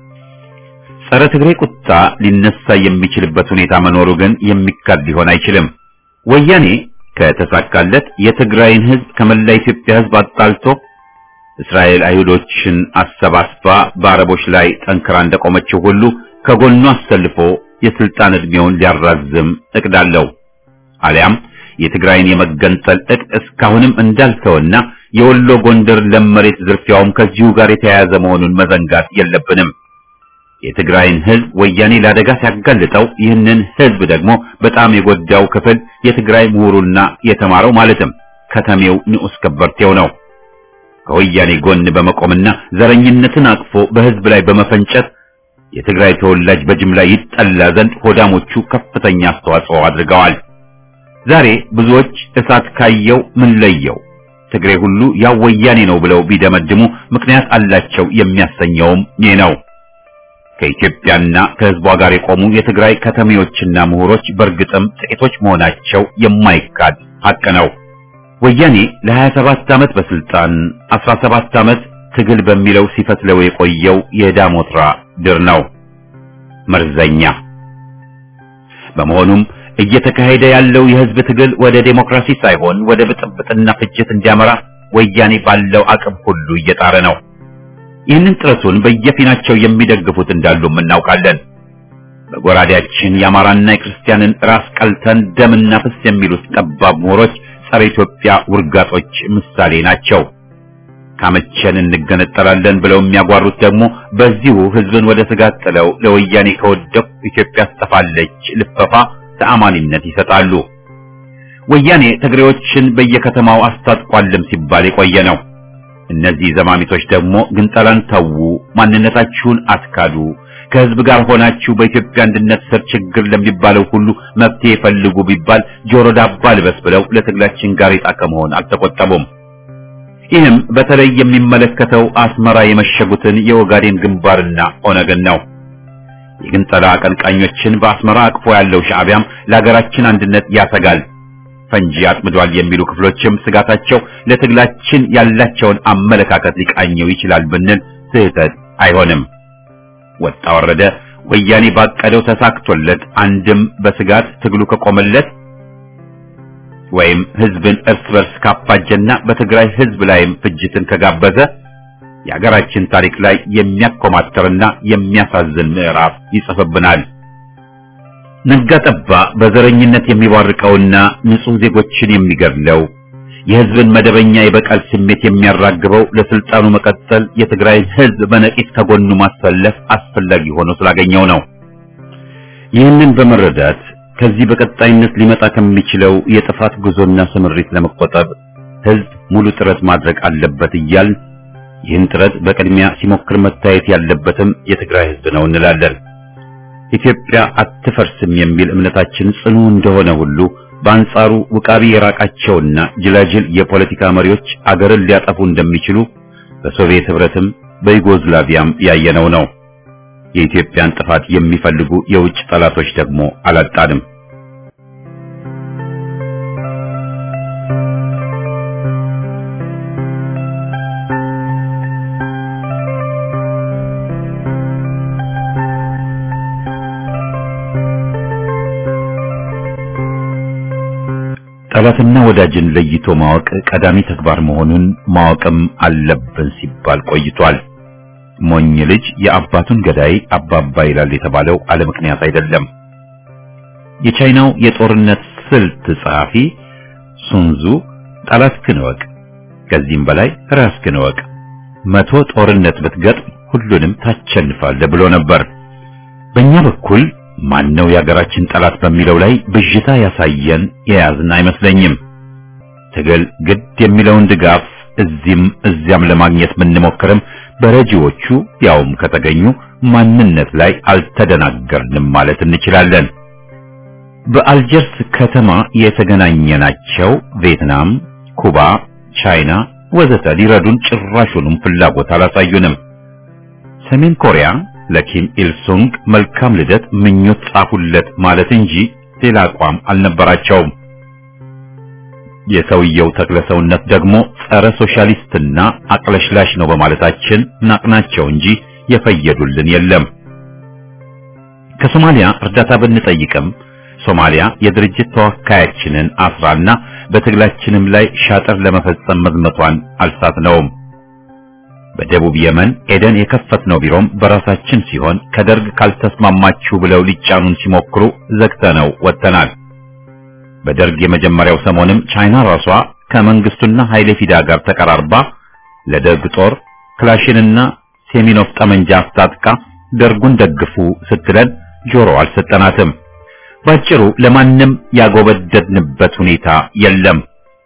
ጸረ ትግሬ ቁጣ ሊነሳ የሚችልበት ሁኔታ መኖሩ ግን የሚካድ ሊሆን አይችልም። ወያኔ ከተሳካለት የትግራይን ሕዝብ ከመላ ኢትዮጵያ ሕዝብ አጣልቶ እስራኤል አይሁዶችን አሰባስባ በአረቦች ላይ ጠንክራ እንደቆመችው ሁሉ ከጎኑ አሰልፎ የስልጣን ዕድሜውን ሊያራዝም እቅድ አለው። አሊያም የትግራይን የመገንጠል እቅድ እስካሁንም እንዳልተወና የወሎ ጎንደር ለም መሬት ዝርፊያውም ከዚሁ ጋር የተያያዘ መሆኑን መዘንጋት የለብንም። የትግራይን ሕዝብ ወያኔ ለአደጋ ሲያጋልጠው ይህንን ሕዝብ ደግሞ በጣም የጎዳው ክፍል የትግራይ ምሁሩና የተማረው ማለትም ከተሜው ንዑስ ከበርቴው ነው። ከወያኔ ጎን በመቆምና ዘረኝነትን አቅፎ በሕዝብ ላይ በመፈንጨት የትግራይ ተወላጅ በጅምላ ይጠላ ዘንድ ሆዳሞቹ ከፍተኛ አስተዋጽኦ አድርገዋል። ዛሬ ብዙዎች እሳት ካየው ምን ለየው ትግሬ ሁሉ ያው ወያኔ ነው ብለው ቢደመድሙ ምክንያት አላቸው የሚያሰኘውም ይህ ነው። ከኢትዮጵያና ከሕዝቧ ጋር የቆሙ የትግራይ ከተሜዎችና ምሁሮች በእርግጥም ጥቂቶች መሆናቸው የማይካድ ሐቅ ነው። ወያኔ ለ27 ዓመት በስልጣን 17 ዓመት ትግል በሚለው ሲፈትለው የቆየው የዳሞትራ ድር ነው፣ መርዘኛ። በመሆኑም እየተካሄደ ያለው የሕዝብ ትግል ወደ ዴሞክራሲ ሳይሆን ወደ ብጥብጥና ፍጅት እንዲያመራ ወያኔ ባለው አቅም ሁሉ እየጣረ ነው። ይህንን ጥረቱን በየፊናቸው የሚደግፉት እንዳሉም እናውቃለን። በጎራዴያችን የአማራና የክርስቲያንን ራስ ቀልተን ደምና ፍስ የሚሉት ጠባብ ምሁሮች ጸረ ኢትዮጵያ ውርጋጦች ምሳሌ ናቸው። ካመቸን እንገነጠላለን ብለው የሚያጓሩት ደግሞ በዚሁ ሕዝብን ወደ ስጋት ጥለው ለወያኔ ከወደቁ ኢትዮጵያ ትጠፋለች ልፈፋ ተአማኒነት ይሰጣሉ። ወያኔ ትግሬዎችን በየከተማው አስታጥቋልም ሲባል የቆየ ነው። እነዚህ ዘማሚቶች ደግሞ ግንጠላን ተዉ፣ ማንነታችሁን አትካዱ፣ ከህዝብ ጋር ሆናችሁ በኢትዮጵያ አንድነት ስር ችግር ለሚባለው ሁሉ መፍትሄ ፈልጉ ቢባል ጆሮ ዳባ ልበስ ብለው ለትግላችን ጋሬጣ ከመሆን አልተቆጠቡም። ይህም በተለይ የሚመለከተው አስመራ የመሸጉትን የኦጋዴን ግንባርና ኦነግን ነው። የግንጠላ አቀንቃኞችን በአስመራ አቅፎ ያለው ሻዕቢያም ለሀገራችን አንድነት ያሰጋል፣ ፈንጂ አጥምዷል የሚሉ ክፍሎችም ስጋታቸው ለትግላችን ያላቸውን አመለካከት ሊቃኘው ይችላል ብንል ስህተት አይሆንም። ወጣ ወረደ ወያኔ ባቀደው ተሳክቶለት አንድም በስጋት ትግሉ ከቆመለት ወይም ህዝብን እርስ በርስ ካፋጀና በትግራይ ህዝብ ላይም ፍጅትን ከጋበዘ የሀገራችን ታሪክ ላይ የሚያኮማተርና የሚያሳዝን ምዕራፍ ይጽፍብናል። ነጋ ጠባ በዘረኝነት የሚቧርቀውና ንጹህ ዜጎችን የሚገድለው የህዝብን መደበኛ የበቀል ስሜት የሚያራግበው ለስልጣኑ መቀጠል የትግራይን ህዝብ በነቂስ ከጎኑ ማሰለፍ አስፈላጊ ሆኖ ስላገኘው ነው። ይህንን በመረዳት ከዚህ በቀጣይነት ሊመጣ ከሚችለው የጥፋት ጉዞና ስምሪት ለመቆጠብ ህዝብ ሙሉ ጥረት ማድረግ አለበት እያል ይህን ጥረት በቅድሚያ ሲሞክር መታየት ያለበትም የትግራይ ህዝብ ነው እንላለን። ኢትዮጵያ አትፈርስም የሚል እምነታችን ጽኑ እንደሆነ ሁሉ በአንጻሩ ውቃቢ የራቃቸውና ጅላጅል የፖለቲካ መሪዎች አገርን ሊያጠፉ እንደሚችሉ በሶቪየት ህብረትም በዩጎዝላቪያም ያየነው ነው። የኢትዮጵያን ጥፋት የሚፈልጉ የውጭ ጠላቶች ደግሞ አላጣንም። ጠላትና ወዳጅን ለይቶ ማወቅ ቀዳሚ ተግባር መሆኑን ማወቅም አለብን ሲባል ቆይቷል። ሞኝ ልጅ የአባቱን ገዳይ አባባ ይላል የተባለው አለ ምክንያት አይደለም። የቻይናው የጦርነት ስልት ጸሐፊ ሱንዙ ጠላትህን እወቅ፣ ከዚህም በላይ ራስህን እወቅ፣ መቶ ጦርነት ብትገጥም ሁሉንም ታሸንፋለህ ብሎ ነበር። በእኛ በኩል ማነው የሀገራችን ጠላት በሚለው ላይ ብዥታ ያሳየን የያዝን አይመስለኝም። ትግል ግድ የሚለውን ድጋፍ እዚህም እዚያም ለማግኘት ብንሞክርም በረጂዎቹ ያውም ከተገኙ ማንነት ላይ አልተደናገርንም ማለት እንችላለን። በአልጀርስ ከተማ የተገናኘናቸው ቪየትናም፣ ኩባ፣ ቻይና ወዘተ ሊረዱን ጭራሹንም ፍላጎት አላሳዩንም። ሰሜን ኮሪያ ለኪም ኢልሱንግ መልካም ልደት ምኞት ጻፉለት ማለት እንጂ ሌላ አቋም አልነበራቸውም። የሰውየው ተክለሰውነት ደግሞ ጸረ ሶሻሊስትና አቅለሽላሽ ነው በማለታችን ናቅናቸው እንጂ የፈየዱልን የለም። ከሶማሊያ እርዳታ ብንጠይቅም ሶማሊያ የድርጅት ተወካያችንን አስራና በትግላችንም ላይ ሻጥር ለመፈጸም መዝመቷን አልሳትነውም። በደቡብ የመን ኤደን የከፈትነው ቢሮም በራሳችን ሲሆን ከደርግ ካልተስማማችሁ ብለው ሊጫኑን ሲሞክሩ ዘግተነው ወጥተናል። በደርግ የመጀመሪያው ሰሞንም ቻይና ራሷ ከመንግስቱና ኃይሌ ፊዳ ጋር ተቀራርባ ለደርግ ጦር ክላሽንና ሴሚኖፍ ጠመንጃ አስታጥቃ ደርጉን ደግፉ ስትለን ጆሮ አልሰጠናትም። ባጭሩ ለማንም ያጎበደድንበት ሁኔታ የለም።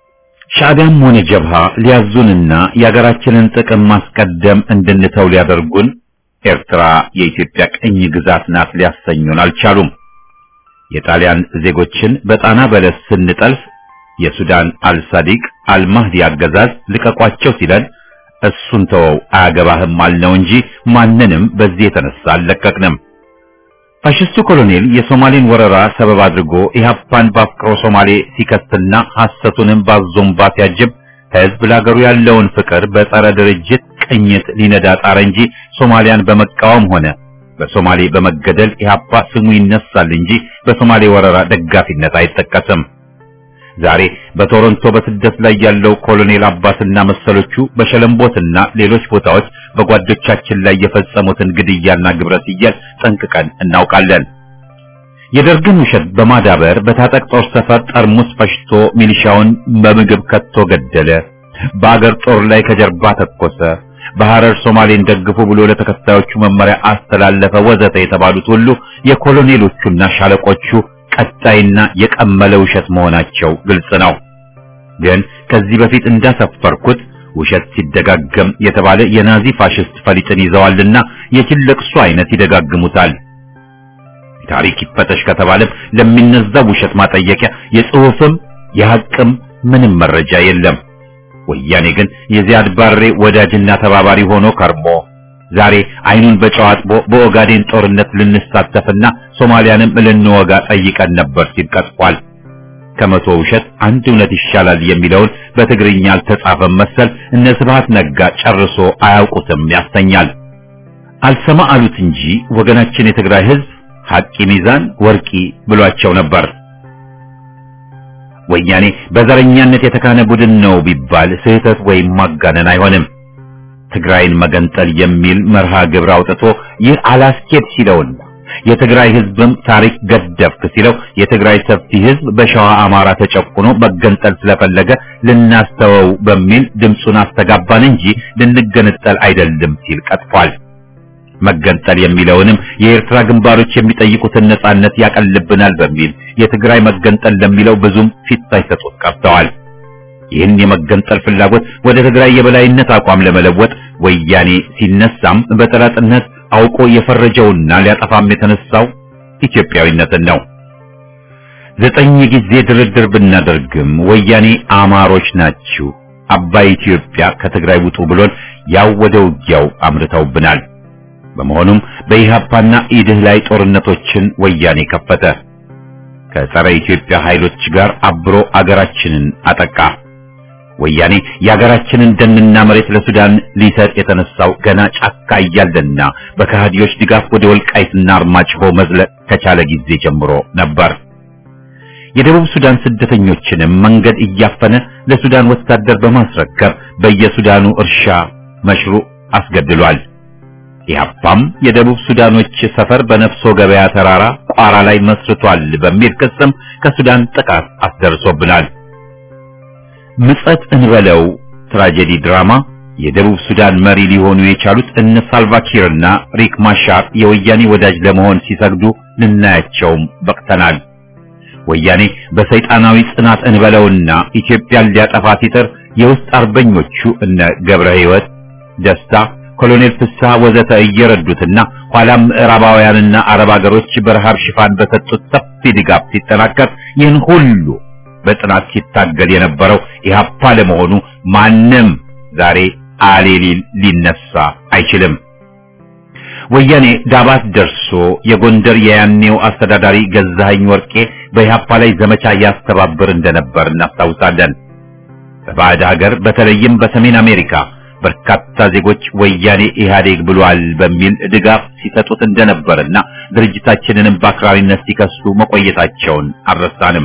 ሻዕቢያም ሆነ ጀብሃ ሊያዙንና የሀገራችንን ጥቅም ማስቀደም እንድንተው ሊያደርጉን ኤርትራ የኢትዮጵያ ቅኝ ግዛት ናት ሊያሰኙን አልቻሉም። የጣሊያን ዜጎችን በጣና በለስ ስንጠልፍ የሱዳን አልሳዲቅ አልማህዲ አገዛዝ ልቀቋቸው ሲለን እሱን ተወው አያገባህም አልነው እንጂ ማንንም በዚህ የተነሳ አልለቀቅንም። ፋሽስቱ ኮሎኔል የሶማሌን ወረራ ሰበብ አድርጎ ኢህአፓን በአፍቅሮ ሶማሌ ሲከስትና ሐሰቱንም ባዞምባ ሲያጅብ ህዝብ ለሀገሩ ያለውን ፍቅር በጸረ ድርጅት ቅኝት ሊነዳ ጣረ እንጂ ሶማሊያን በመቃወም ሆነ በሶማሌ በመገደል ኢህአፓ ስሙ ይነሳል እንጂ በሶማሌ ወረራ ደጋፊነት አይጠቀስም። ዛሬ በቶሮንቶ በስደት ላይ ያለው ኮሎኔል አባስና መሰሎቹ በሸለምቦትና ሌሎች ቦታዎች በጓዶቻችን ላይ የፈጸሙትን ግድያና ግብረ ሰዶም ጠንቅቀን እናውቃለን። የደርግን ውሸት በማዳበር በታጠቅ ጦር ሰፈር ጠርሙስ ፈሽቶ ሚሊሻውን በምግብ ከቶ ገደለ። በአገር ጦር ላይ ከጀርባ ተኮሰ። በሐረር ሶማሌን ደግፉ ብሎ ለተከታዮቹ መመሪያ አስተላለፈ፣ ወዘተ የተባሉት ሁሉ የኮሎኔሎቹና ሻለቆቹ ቀጣይና የቀመለ ውሸት መሆናቸው ግልጽ ነው። ግን ከዚህ በፊት እንዳሰፈርኩት ውሸት ሲደጋገም የተባለ የናዚ ፋሽስት ፈሊጥን ይዘዋልና የጅል ለቅሶ አይነት ይደጋግሙታል። ታሪክ ይፈተሽ ከተባለም ለሚነዛው ውሸት ማጠየቂያ የጽሑፍም የሐቅም ምንም መረጃ የለም። ወያኔ ግን የዚያድ ባሬ ወዳጅና ተባባሪ ሆኖ ከርሞ ዛሬ አይኑን በጨው አጥቦ በኦጋዴን ጦርነት ልንሳተፍና ሶማሊያንም ልንወጋ ጠይቀን ነበር ሲል ቀጥፏል። ከመቶ ውሸት አንድ እውነት ይሻላል የሚለውን በትግርኛ አልተጻፈም መሰል እነ ስብሐት ነጋ ጨርሶ አያውቁትም ያሰኛል። አልሰማ አሉት እንጂ ወገናችን የትግራይ ህዝብ ሐቂ ሚዛን ወርቂ ብሏቸው ነበር። ወያኔ በዘረኛነት የተካነ ቡድን ነው ቢባል ስህተት ወይም ማጋነን አይሆንም። ትግራይን መገንጠል የሚል መርሃ ግብር አውጥቶ ይህ አላስኬድ ሲለውና የትግራይ ህዝብም ታሪክ ገደፍክ ሲለው የትግራይ ሰፊ ህዝብ በሸዋ አማራ ተጨቁኖ መገንጠል ስለፈለገ ልናስተወው በሚል ድምፁን አስተጋባን እንጂ ልንገነጠል አይደለም ሲል ቀጥፏል። መገንጠል የሚለውንም የኤርትራ ግንባሮች የሚጠይቁትን ነጻነት ያቀልብናል በሚል የትግራይ መገንጠል ለሚለው ብዙም ፊት ሳይሰጡት ቀርተዋል። ይህን የመገንጠል ፍላጎት ወደ ትግራይ የበላይነት አቋም ለመለወጥ ወያኔ ሲነሳም በጠላትነት አውቆ የፈረጀውና ሊያጠፋም የተነሳው ኢትዮጵያዊነትን ነው። ዘጠኝ ጊዜ ድርድር ብናደርግም ወያኔ አማሮች ናችሁ፣ አባይ ኢትዮጵያ ከትግራይ ውጡ ብሎን ያው ወደ ውጊያው አምርተውብናል። በመሆኑም በኢህአፓና ኢድህ ላይ ጦርነቶችን ወያኔ ከፈተ። ከጸረ ኢትዮጵያ ኃይሎች ጋር አብሮ አገራችንን አጠቃ። ወያኔ የአገራችንን ደንና መሬት ለሱዳን ሊሰጥ የተነሳው ገና ጫካ እያለና በከሃዲዎች ድጋፍ ወደ ወልቃይትና አርማጭሆ መዝለቅ ከቻለ ጊዜ ጀምሮ ነበር። የደቡብ ሱዳን ስደተኞችንም መንገድ እያፈነ ለሱዳን ወታደር በማስረከብ በየሱዳኑ እርሻ መሽሩዕ አስገድሏል። ኢህአፓም የደቡብ ሱዳኖች ሰፈር በነፍሶ ገበያ ተራራ ቋራ ላይ መስርቷል በሚል ክስም ከሱዳን ጥቃት አስደርሶብናል። ምጸት እንበለው ትራጀዲ ድራማ የደቡብ ሱዳን መሪ ሊሆኑ የቻሉት እነ ሳልቫኪርና ሪክ ማሻር የወያኔ ወዳጅ ለመሆን ሲሰግዱ ልናያቸውም በቅተናል። ወያኔ በሰይጣናዊ ጽናት እንበለውና ኢትዮጵያን ሊያጠፋ ሲጥር የውስጥ አርበኞቹ እነ ገብረ ሕይወት ደስታ ኮሎኔል ፍስሐ ወዘተ እየረዱትና ኋላም ምዕራባውያንና አረብ ሀገሮች በረሃብ ሽፋን በሰጡት ሰፊ ድጋፍ ሲጠናከር ይህን ሁሉ በጥናት ሲታገል የነበረው ኢህአፓ ለመሆኑ ማንም ዛሬ አሌሊል ሊነሳ አይችልም። ወያኔ ዳባት ደርሶ የጎንደር የያኔው አስተዳዳሪ ገዛኸኝ ወርቄ በኢህአፓ ላይ ዘመቻ ያስተባብር እንደነበር እናስታውሳለን። በባዕድ ሀገር በተለይም በሰሜን አሜሪካ በርካታ ዜጎች ወያኔ ኢህአዴግ ብሏል በሚል ድጋፍ ሲሰጡት እንደነበርና ድርጅታችንንም በአክራሪነት ሲከሱ መቆየታቸውን አልረሳንም።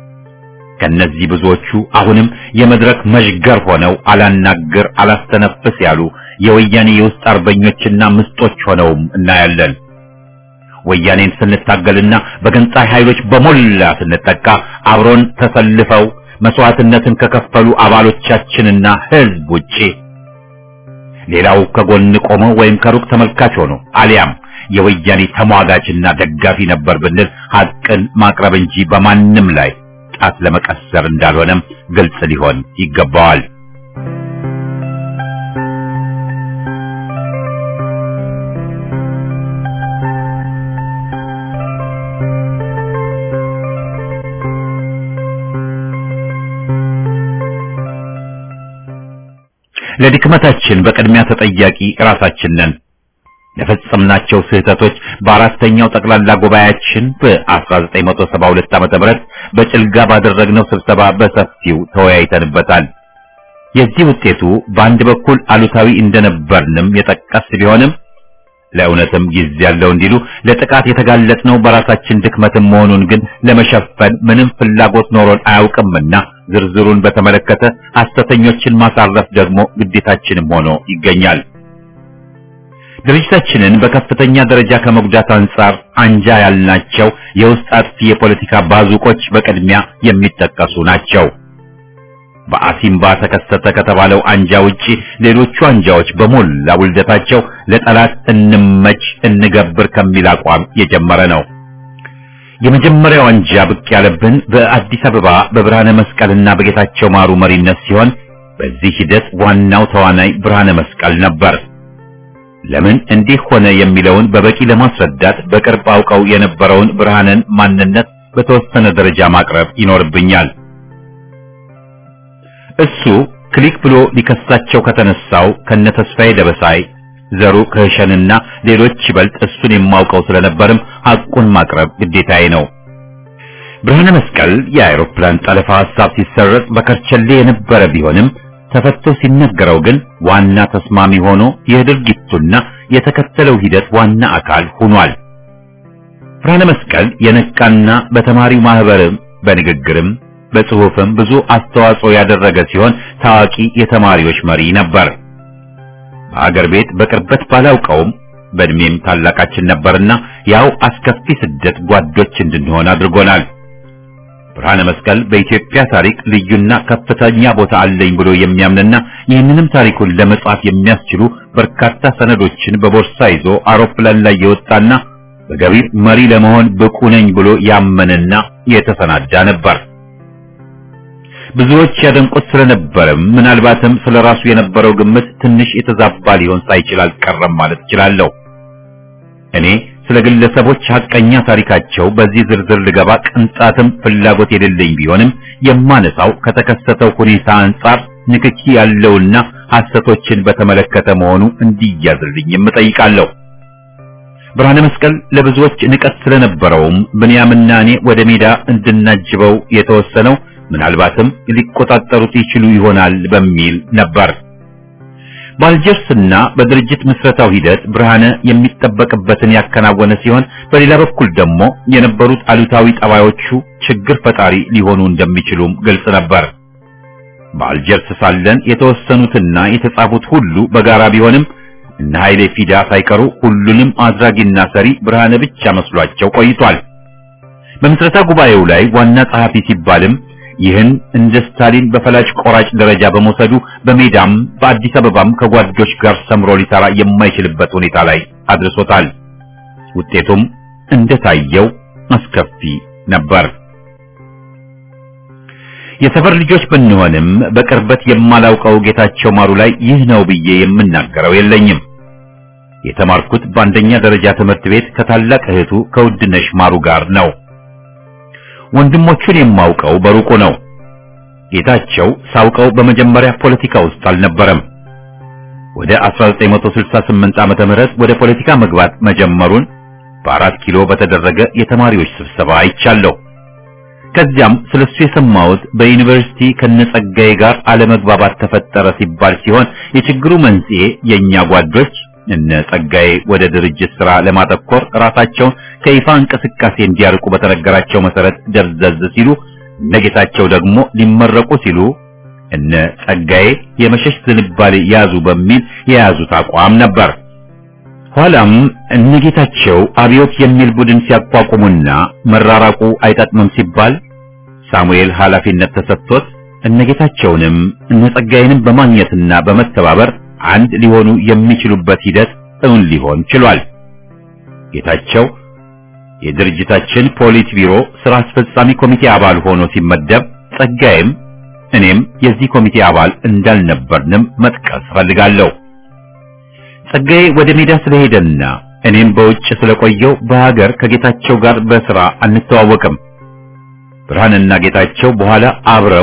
ከነዚህ ብዙዎቹ አሁንም የመድረክ መዥገር ሆነው አላናግር አላስተነፍስ ያሉ የወያኔ የውስጥ አርበኞችና ምስጦች ሆነውም እናያለን። ወያኔን ስንታገልና በገንጣይ ኃይሎች በሞላ ስንጠቃ አብሮን ተሰልፈው መስዋዕትነትን ከከፈሉ አባሎቻችንና ህዝብ ውጪ ሌላው ከጎን ቆመ ወይም ከሩቅ ተመልካች ሆኖ አሊያም የወያኔ ተሟጋችና ደጋፊ ነበር ብንል ሐቅን ማቅረብ እንጂ በማንም ላይ ጣት ለመቀሰር እንዳልሆነም ግልጽ ሊሆን ይገባዋል። ለድክመታችን በቅድሚያ ተጠያቂ ራሳችን ነን። ለፈጸምናቸው ስህተቶች በአራተኛው ጠቅላላ ጉባኤያችን በ1972 ዓመተ ምህረት በጭልጋ ባደረግነው ስብሰባ በሰፊው ተወያይተንበታል። የዚህ ውጤቱ በአንድ በኩል አሉታዊ እንደነበርንም የጠቀስ ቢሆንም ለእውነትም ጊዜ ያለው እንዲሉ ለጥቃት የተጋለጥነው በራሳችን ድክመትም መሆኑን ግን ለመሸፈን ምንም ፍላጎት ኖሮን አያውቅምና ዝርዝሩን በተመለከተ ሐሰተኞችን ማሳረፍ ደግሞ ግዴታችንም ሆኖ ይገኛል። ድርጅታችንን በከፍተኛ ደረጃ ከመጉዳት አንጻር አንጃ ያልናቸው የውስጥ አጥፊ የፖለቲካ ባዙቆች በቅድሚያ የሚጠቀሱ ናቸው። በአሲምባ ተከሰተ ከተባለው አንጃ ውጪ ሌሎቹ አንጃዎች በሞላ ውልደታቸው ለጠላት እንመች እንገብር ከሚል አቋም የጀመረ ነው። የመጀመሪያው አንጃ ብቅ ያለብን በአዲስ አበባ በብርሃነ መስቀልና በጌታቸው ማሩ መሪነት ሲሆን በዚህ ሂደት ዋናው ተዋናይ ብርሃነ መስቀል ነበር። ለምን እንዲህ ሆነ የሚለውን በበቂ ለማስረዳት በቅርብ አውቀው የነበረውን ብርሃንን ማንነት በተወሰነ ደረጃ ማቅረብ ይኖርብኛል። እሱ ክሊክ ብሎ ሊከሳቸው ከተነሳው ከነ ተስፋዬ ደበሳይ ዘሩ ከሸንና ሌሎች ይበልጥ እሱን የማውቀው ስለነበርም ሐቁን ማቅረብ ግዴታዬ ነው። ብርሃነ መስቀል የአውሮፕላን ጠለፋ ሐሳብ ሲሰረጽ በከርቸሌ የነበረ ቢሆንም ተፈቶ ሲነገረው ግን ዋና ተስማሚ ሆኖ የድርጊቱና የተከተለው ሂደት ዋና አካል ሆኗል። ብርሃነ መስቀል የነቃና በተማሪው ማህበርም በንግግርም በጽሑፍም ብዙ አስተዋጽኦ ያደረገ ሲሆን ታዋቂ የተማሪዎች መሪ ነበር። በአገር ቤት በቅርበት ባላውቀውም በእድሜም ታላቃችን ነበርና ያው አስከፊ ስደት ጓዶች እንድንሆን አድርጎናል። ብርሃነ መስቀል በኢትዮጵያ ታሪክ ልዩና ከፍተኛ ቦታ አለኝ ብሎ የሚያምንና ይህንንም ታሪኩን ለመጻፍ የሚያስችሉ በርካታ ሰነዶችን በቦርሳ ይዞ አውሮፕላን ላይ የወጣና በገቢር መሪ ለመሆን ብቁ ነኝ ብሎ ያመነና የተሰናዳ ነበር። ብዙዎች ያደንቁት ስለነበረም ምናልባትም ስለራሱ የነበረው ግምት ትንሽ የተዛባ ሊሆን ሳይችል አልቀረም ማለት እችላለሁ። እኔ ስለ ግለሰቦች ሐቀኛ ታሪካቸው በዚህ ዝርዝር ልገባ ቅንጣትም ፍላጎት የሌለኝ ቢሆንም የማነሳው ከተከሰተው ሁኔታ አንጻር ንክኪ ያለውና ሐሰቶችን በተመለከተ መሆኑ እንዲያዝልኝ እጠይቃለሁ። ብርሃነ መስቀል ለብዙዎች ንቀት ስለነበረውም ብንያምና እኔ ወደ ሜዳ እንድናጅበው የተወሰነው ምናልባትም ሊቆጣጠሩት ይችሉ ይሆናል በሚል ነበር። በአልጀርስና በድርጅት ምስረታው ሂደት ብርሃነ የሚጠበቅበትን ያከናወነ ሲሆን በሌላ በኩል ደግሞ የነበሩት አሉታዊ ጠባዮቹ ችግር ፈጣሪ ሊሆኑ እንደሚችሉም ግልጽ ነበር። በአልጀርስ ሳለን የተወሰኑትና የተጻፉት ሁሉ በጋራ ቢሆንም እነ ኃይሌ ፊዳ ሳይቀሩ ሁሉንም አድራጊና ሰሪ ብርሃነ ብቻ መስሏቸው ቆይቷል። በምስረታ ጉባኤው ላይ ዋና ጸሐፊ ሲባልም ይህን እንደ ስታሊን በፈላጭ ቆራጭ ደረጃ በመውሰዱ በሜዳም በአዲስ አበባም ከጓዶች ጋር ሰምሮ ሊሰራ የማይችልበት ሁኔታ ላይ አድርሶታል። ውጤቱም እንደታየው አስከፊ ነበር። የሰፈር ልጆች ብንሆንም በቅርበት የማላውቀው ጌታቸው ማሩ ላይ ይህ ነው ብዬ የምናገረው የለኝም። የተማርኩት በአንደኛ ደረጃ ትምህርት ቤት ከታላቅ እህቱ ከውድነሽ ማሩ ጋር ነው። ወንድሞቹን የማውቀው በሩቁ ነው። ጌታቸው ሳውቀው በመጀመሪያ ፖለቲካ ውስጥ አልነበረም። ወደ 1968 ዓመተ ምህረት ወደ ፖለቲካ መግባት መጀመሩን በአራት ኪሎ በተደረገ የተማሪዎች ስብሰባ አይቻለሁ። ከዚያም ስለሱ የሰማሁት በዩኒቨርሲቲ ከነጸጋዬ ጋር አለመግባባት ተፈጠረ ሲባል ሲሆን የችግሩ መንስኤ የኛ ጓዶች እነ ጸጋዬ ወደ ድርጅት ስራ ለማተኮር ራሳቸውን ከይፋ እንቅስቃሴ እንዲያርቁ በተነገራቸው መሰረት ደብዘዝ ሲሉ እነ ጌታቸው ደግሞ ሊመረቁ ሲሉ እነ ጸጋዬ የመሸሽ ዝንባሌ ያዙ በሚል የያዙት አቋም ነበር። ኋላም እነ ጌታቸው አብዮት የሚል ቡድን ሲያቋቁሙና መራራቁ አይጠቅምም ሲባል ሳሙኤል ኃላፊነት ተሰጥቶት እነ ጌታቸውንም እነ ጸጋዬንም በማግኘትና በመተባበር አንድ ሊሆኑ የሚችሉበት ሂደት እውን ሊሆን ችሏል። ጌታቸው የድርጅታችን ፖሊት ቢሮ ስራ አስፈጻሚ ኮሚቴ አባል ሆኖ ሲመደብ ጸጋዬም እኔም የዚህ ኮሚቴ አባል እንዳልነበርንም መጥቀስ ፈልጋለሁ። ጸጋዬ ወደ ሜዳ ስለሄደና እኔም በውጭ ስለቆየው በሀገር ከጌታቸው ጋር በስራ አንተዋወቅም። ብርሃንና ጌታቸው በኋላ አብረው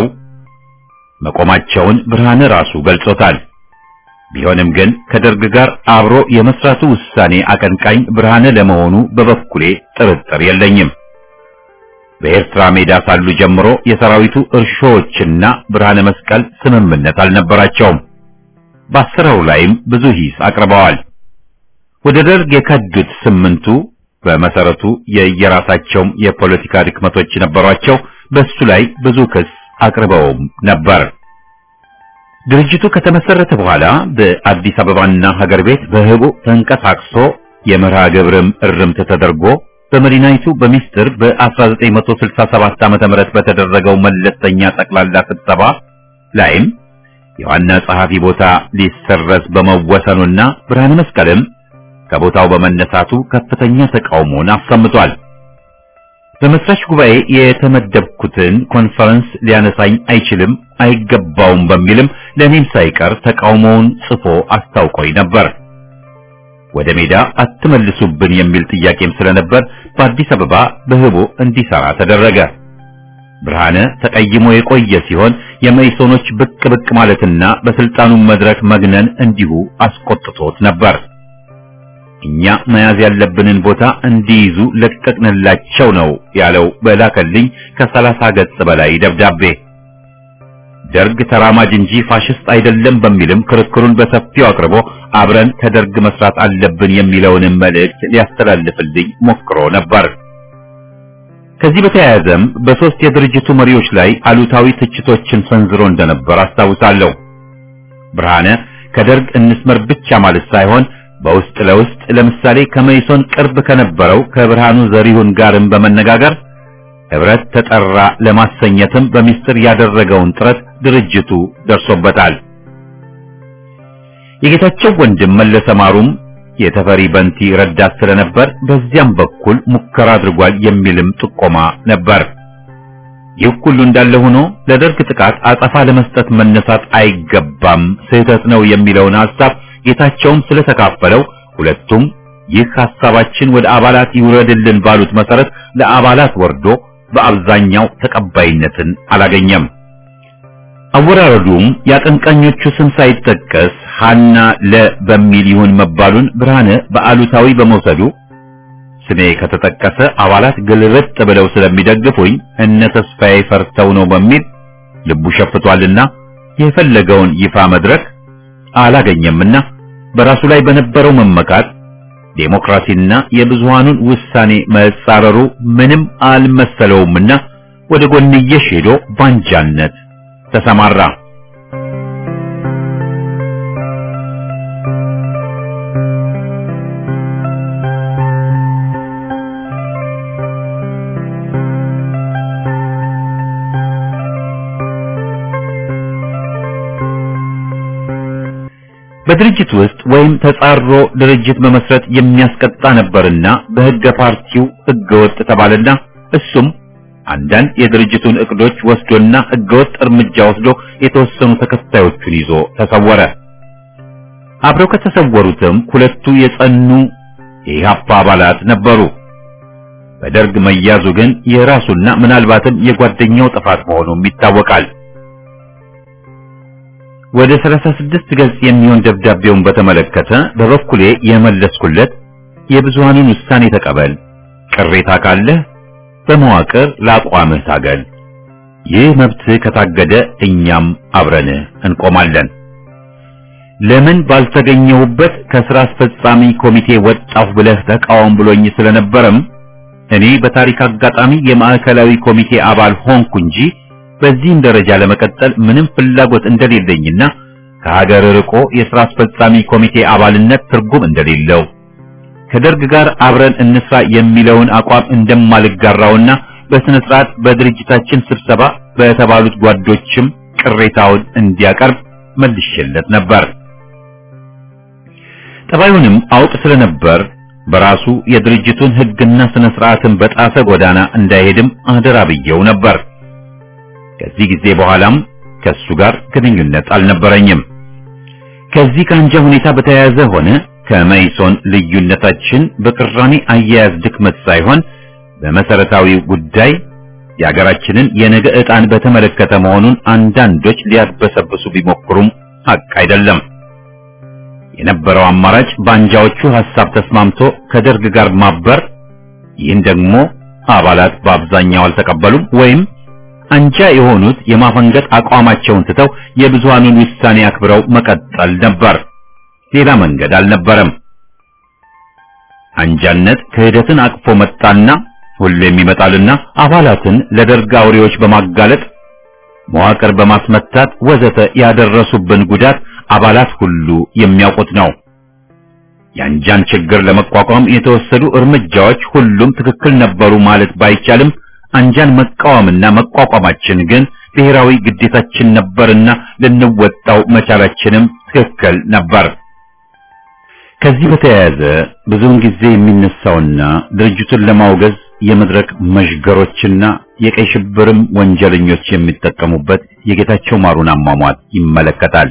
መቆማቸውን ብርሃን ራሱ ገልጾታል። ቢሆንም ግን ከደርግ ጋር አብሮ የመስራቱ ውሳኔ አቀንቃኝ ብርሃነ ለመሆኑ በበኩሌ ጥርጥር የለኝም። በኤርትራ ሜዳ ሳሉ ጀምሮ የሰራዊቱ እርሾዎችና ብርሃነ መስቀል ስምምነት አልነበራቸውም። በአሰራሩ ላይም ብዙ ሂስ አቅርበዋል። ወደ ደርግ የከዱት ስምንቱ በመሰረቱ የየራሳቸውም የፖለቲካ ድክመቶች ነበሯቸው። በሱ ላይ ብዙ ክስ አቅርበውም ነበር። ድርጅቱ ከተመሰረተ በኋላ በአዲስ አበባና ሀገር ቤት በህቡ ተንቀሳቅሶ የመርሃ ግብርም እርምት ተደርጎ በመዲናይቱ በሚስጥር በ1967 ዓ.ም በተደረገው መለስተኛ ጠቅላላ ስብሰባ ላይም የዋና ጸሐፊ ቦታ ሊሰረዝ በመወሰኑና ብርሃነ መስቀልም ከቦታው በመነሳቱ ከፍተኛ ተቃውሞን አሰምቷል። በመስራች ጉባኤ የተመደብኩትን ኮንፈረንስ ሊያነሳኝ አይችልም አይገባውም በሚልም ለኔም ሳይቀር ተቃውሞውን ጽፎ አስታውቆኝ ነበር። ወደ ሜዳ አትመልሱብን የሚል ጥያቄም ስለነበር በአዲስ አበባ በህቦ እንዲሰራ ተደረገ። ብርሃነ ተቀይሞ የቆየ ሲሆን የመኢሶኖች ብቅ ብቅ ማለትና በስልጣኑ መድረክ መግነን እንዲሁ አስቆጥቶት ነበር። እኛ መያዝ ያለብንን ቦታ እንዲይዙ ለቀቅንላቸው ነው ያለው በላከልኝ ከሰላሳ ገጽ በላይ ደብዳቤ። ደርግ ተራማጅ እንጂ ፋሽስት አይደለም በሚልም ክርክሩን በሰፊው አቅርቦ አብረን ከደርግ መስራት አለብን የሚለውንም መልእክት ሊያስተላልፍልኝ ሞክሮ ነበር። ከዚህ በተያያዘም በሶስት የድርጅቱ መሪዎች ላይ አሉታዊ ትችቶችን ሰንዝሮ እንደነበር አስታውሳለሁ። ብርሃነ ከደርግ እንስመር ብቻ ማለት ሳይሆን በውስጥ ለውስጥ ለምሳሌ ከመይሶን ቅርብ ከነበረው ከብርሃኑ ዘሪሁን ጋርም በመነጋገር ህብረት ተጠራ ለማሰኘትም በሚስጥር ያደረገውን ጥረት ድርጅቱ ደርሶበታል። የጌታቸው ወንድም መለሰ ማሩም የተፈሪ በንቲ ረዳት ስለነበር በዚያም በኩል ሙከራ አድርጓል የሚልም ጥቆማ ነበር። ይህ ሁሉ እንዳለ ሆኖ ለደርግ ጥቃት አጸፋ ለመስጠት መነሳት አይገባም፣ ስህተት ነው የሚለውን ሐሳብ ጌታቸውም ስለተካፈለው ሁለቱም ይህ ሐሳባችን ወደ አባላት ይውረድልን ባሉት መሰረት ለአባላት ወርዶ በአብዛኛው ተቀባይነትን አላገኘም። አወራረዱም የአቀንቃኞቹ ስም ሳይጠቀስ ሐና ለ በሚል ይሁን መባሉን ብርሃነ በአሉታዊ በመውሰዱ ስሜ ከተጠቀሰ አባላት ግልብጥ ብለው ስለሚደግፉኝ እነ ተስፋዬ ፈርተው ነው በሚል ልቡ ሸፍቷልና የፈለገውን ይፋ መድረክ አላገኘምና በራሱ ላይ በነበረው መመካት ዴሞክራሲና የብዙሃኑን ውሳኔ መጻረሩ ምንም አልመሰለውምና ወደ ጎንየሽ ሄዶ ባንጃነት ተሰማራ። በድርጅት ውስጥ ወይም ተጻሮ ድርጅት መመስረት የሚያስቀጣ ነበርና በሕገ ፓርቲው ሕገ ወጥ ተባለና እሱም አንዳንድ የድርጅቱን እቅዶች ወስዶና ሕገወጥ እርምጃ ወስዶ የተወሰኑ ተከታዮቹን ይዞ ተሰወረ። አብረው ከተሰወሩትም ሁለቱ የጸኑ የኢህአፓ አባላት ነበሩ። በደርግ መያዙ ግን የራሱና ምናልባትም የጓደኛው ጥፋት መሆኑም ይታወቃል። ወደ 36 ገጽ የሚሆን ደብዳቤውን በተመለከተ በበኩሌ የመለስኩለት የብዙሃኑን ውሳኔ ተቀበል፣ ቅሬታ ካለህ በመዋቅር ለአቋምህ ታገል፣ ይህ መብትህ ከታገደ እኛም አብረንህ እንቆማለን። ለምን ባልተገኘሁበት ከስራ አስፈጻሚ ኮሚቴ ወጣሁ ብለህ ተቃወም ብሎኝ ስለነበረም እኔ በታሪክ አጋጣሚ የማዕከላዊ ኮሚቴ አባል ሆንኩ እንጂ በዚህም ደረጃ ለመቀጠል ምንም ፍላጎት እንደሌለኝና ከሀገር ርቆ የሥራ አስፈጻሚ ኮሚቴ አባልነት ትርጉም እንደሌለው ከደርግ ጋር አብረን እንስራ የሚለውን አቋም እንደማልጋራውና በስነ ስርዓት በድርጅታችን ስብሰባ በተባሉት ጓዶችም ቅሬታውን እንዲያቀርብ መልሼለት ነበር። ጠባዩንም አውቅ ስለነበር በራሱ የድርጅቱን ሕግና ስነ ስርዓትን በጣሰ ጎዳና እንዳይሄድም አደራ ብየው ነበር። ከዚህ ጊዜ በኋላም ከሱ ጋር ግንኙነት አልነበረኝም። ከዚህ ከአንጃ ሁኔታ በተያያዘ ሆነ ከመይሶን ልዩነታችን በቅራኔ አያያዝ ድክመት ሳይሆን በመሰረታዊ ጉዳይ የሀገራችንን የነገ ዕጣን በተመለከተ መሆኑን አንዳንዶች ሊያድበሰብሱ ቢሞክሩም ሐቅ አይደለም። የነበረው አማራጭ በአንጃዎቹ ሐሳብ ተስማምቶ ከደርግ ጋር ማበር፣ ይህን ደግሞ አባላት በአብዛኛው አልተቀበሉም ወይም አንጃ የሆኑት የማፈንገጥ አቋማቸውን ትተው የብዙሃኑን ውሳኔ አክብረው መቀጠል ነበር። ሌላ መንገድ አልነበረም። አንጃነት ክህደትን አቅፎ መጣና ሁሌም ይመጣልና አባላትን ለደርግ አውሬዎች በማጋለጥ መዋቅር በማስመታት ወዘተ ያደረሱብን ጉዳት አባላት ሁሉ የሚያውቁት ነው። የአንጃን ችግር ለመቋቋም የተወሰዱ እርምጃዎች ሁሉም ትክክል ነበሩ ማለት ባይቻልም አንጃን መቃወምና መቋቋማችን ግን ብሔራዊ ግዴታችን ነበርና ልንወጣው መቻላችንም ትክክል ነበር። ከዚህ በተያያዘ ብዙውን ጊዜ የሚነሳውና ድርጅቱን ለማውገዝ የመድረክ መዥገሮችና የቀይ ሽብርም ወንጀለኞች የሚጠቀሙበት የጌታቸው ማሩን አሟሟት ይመለከታል።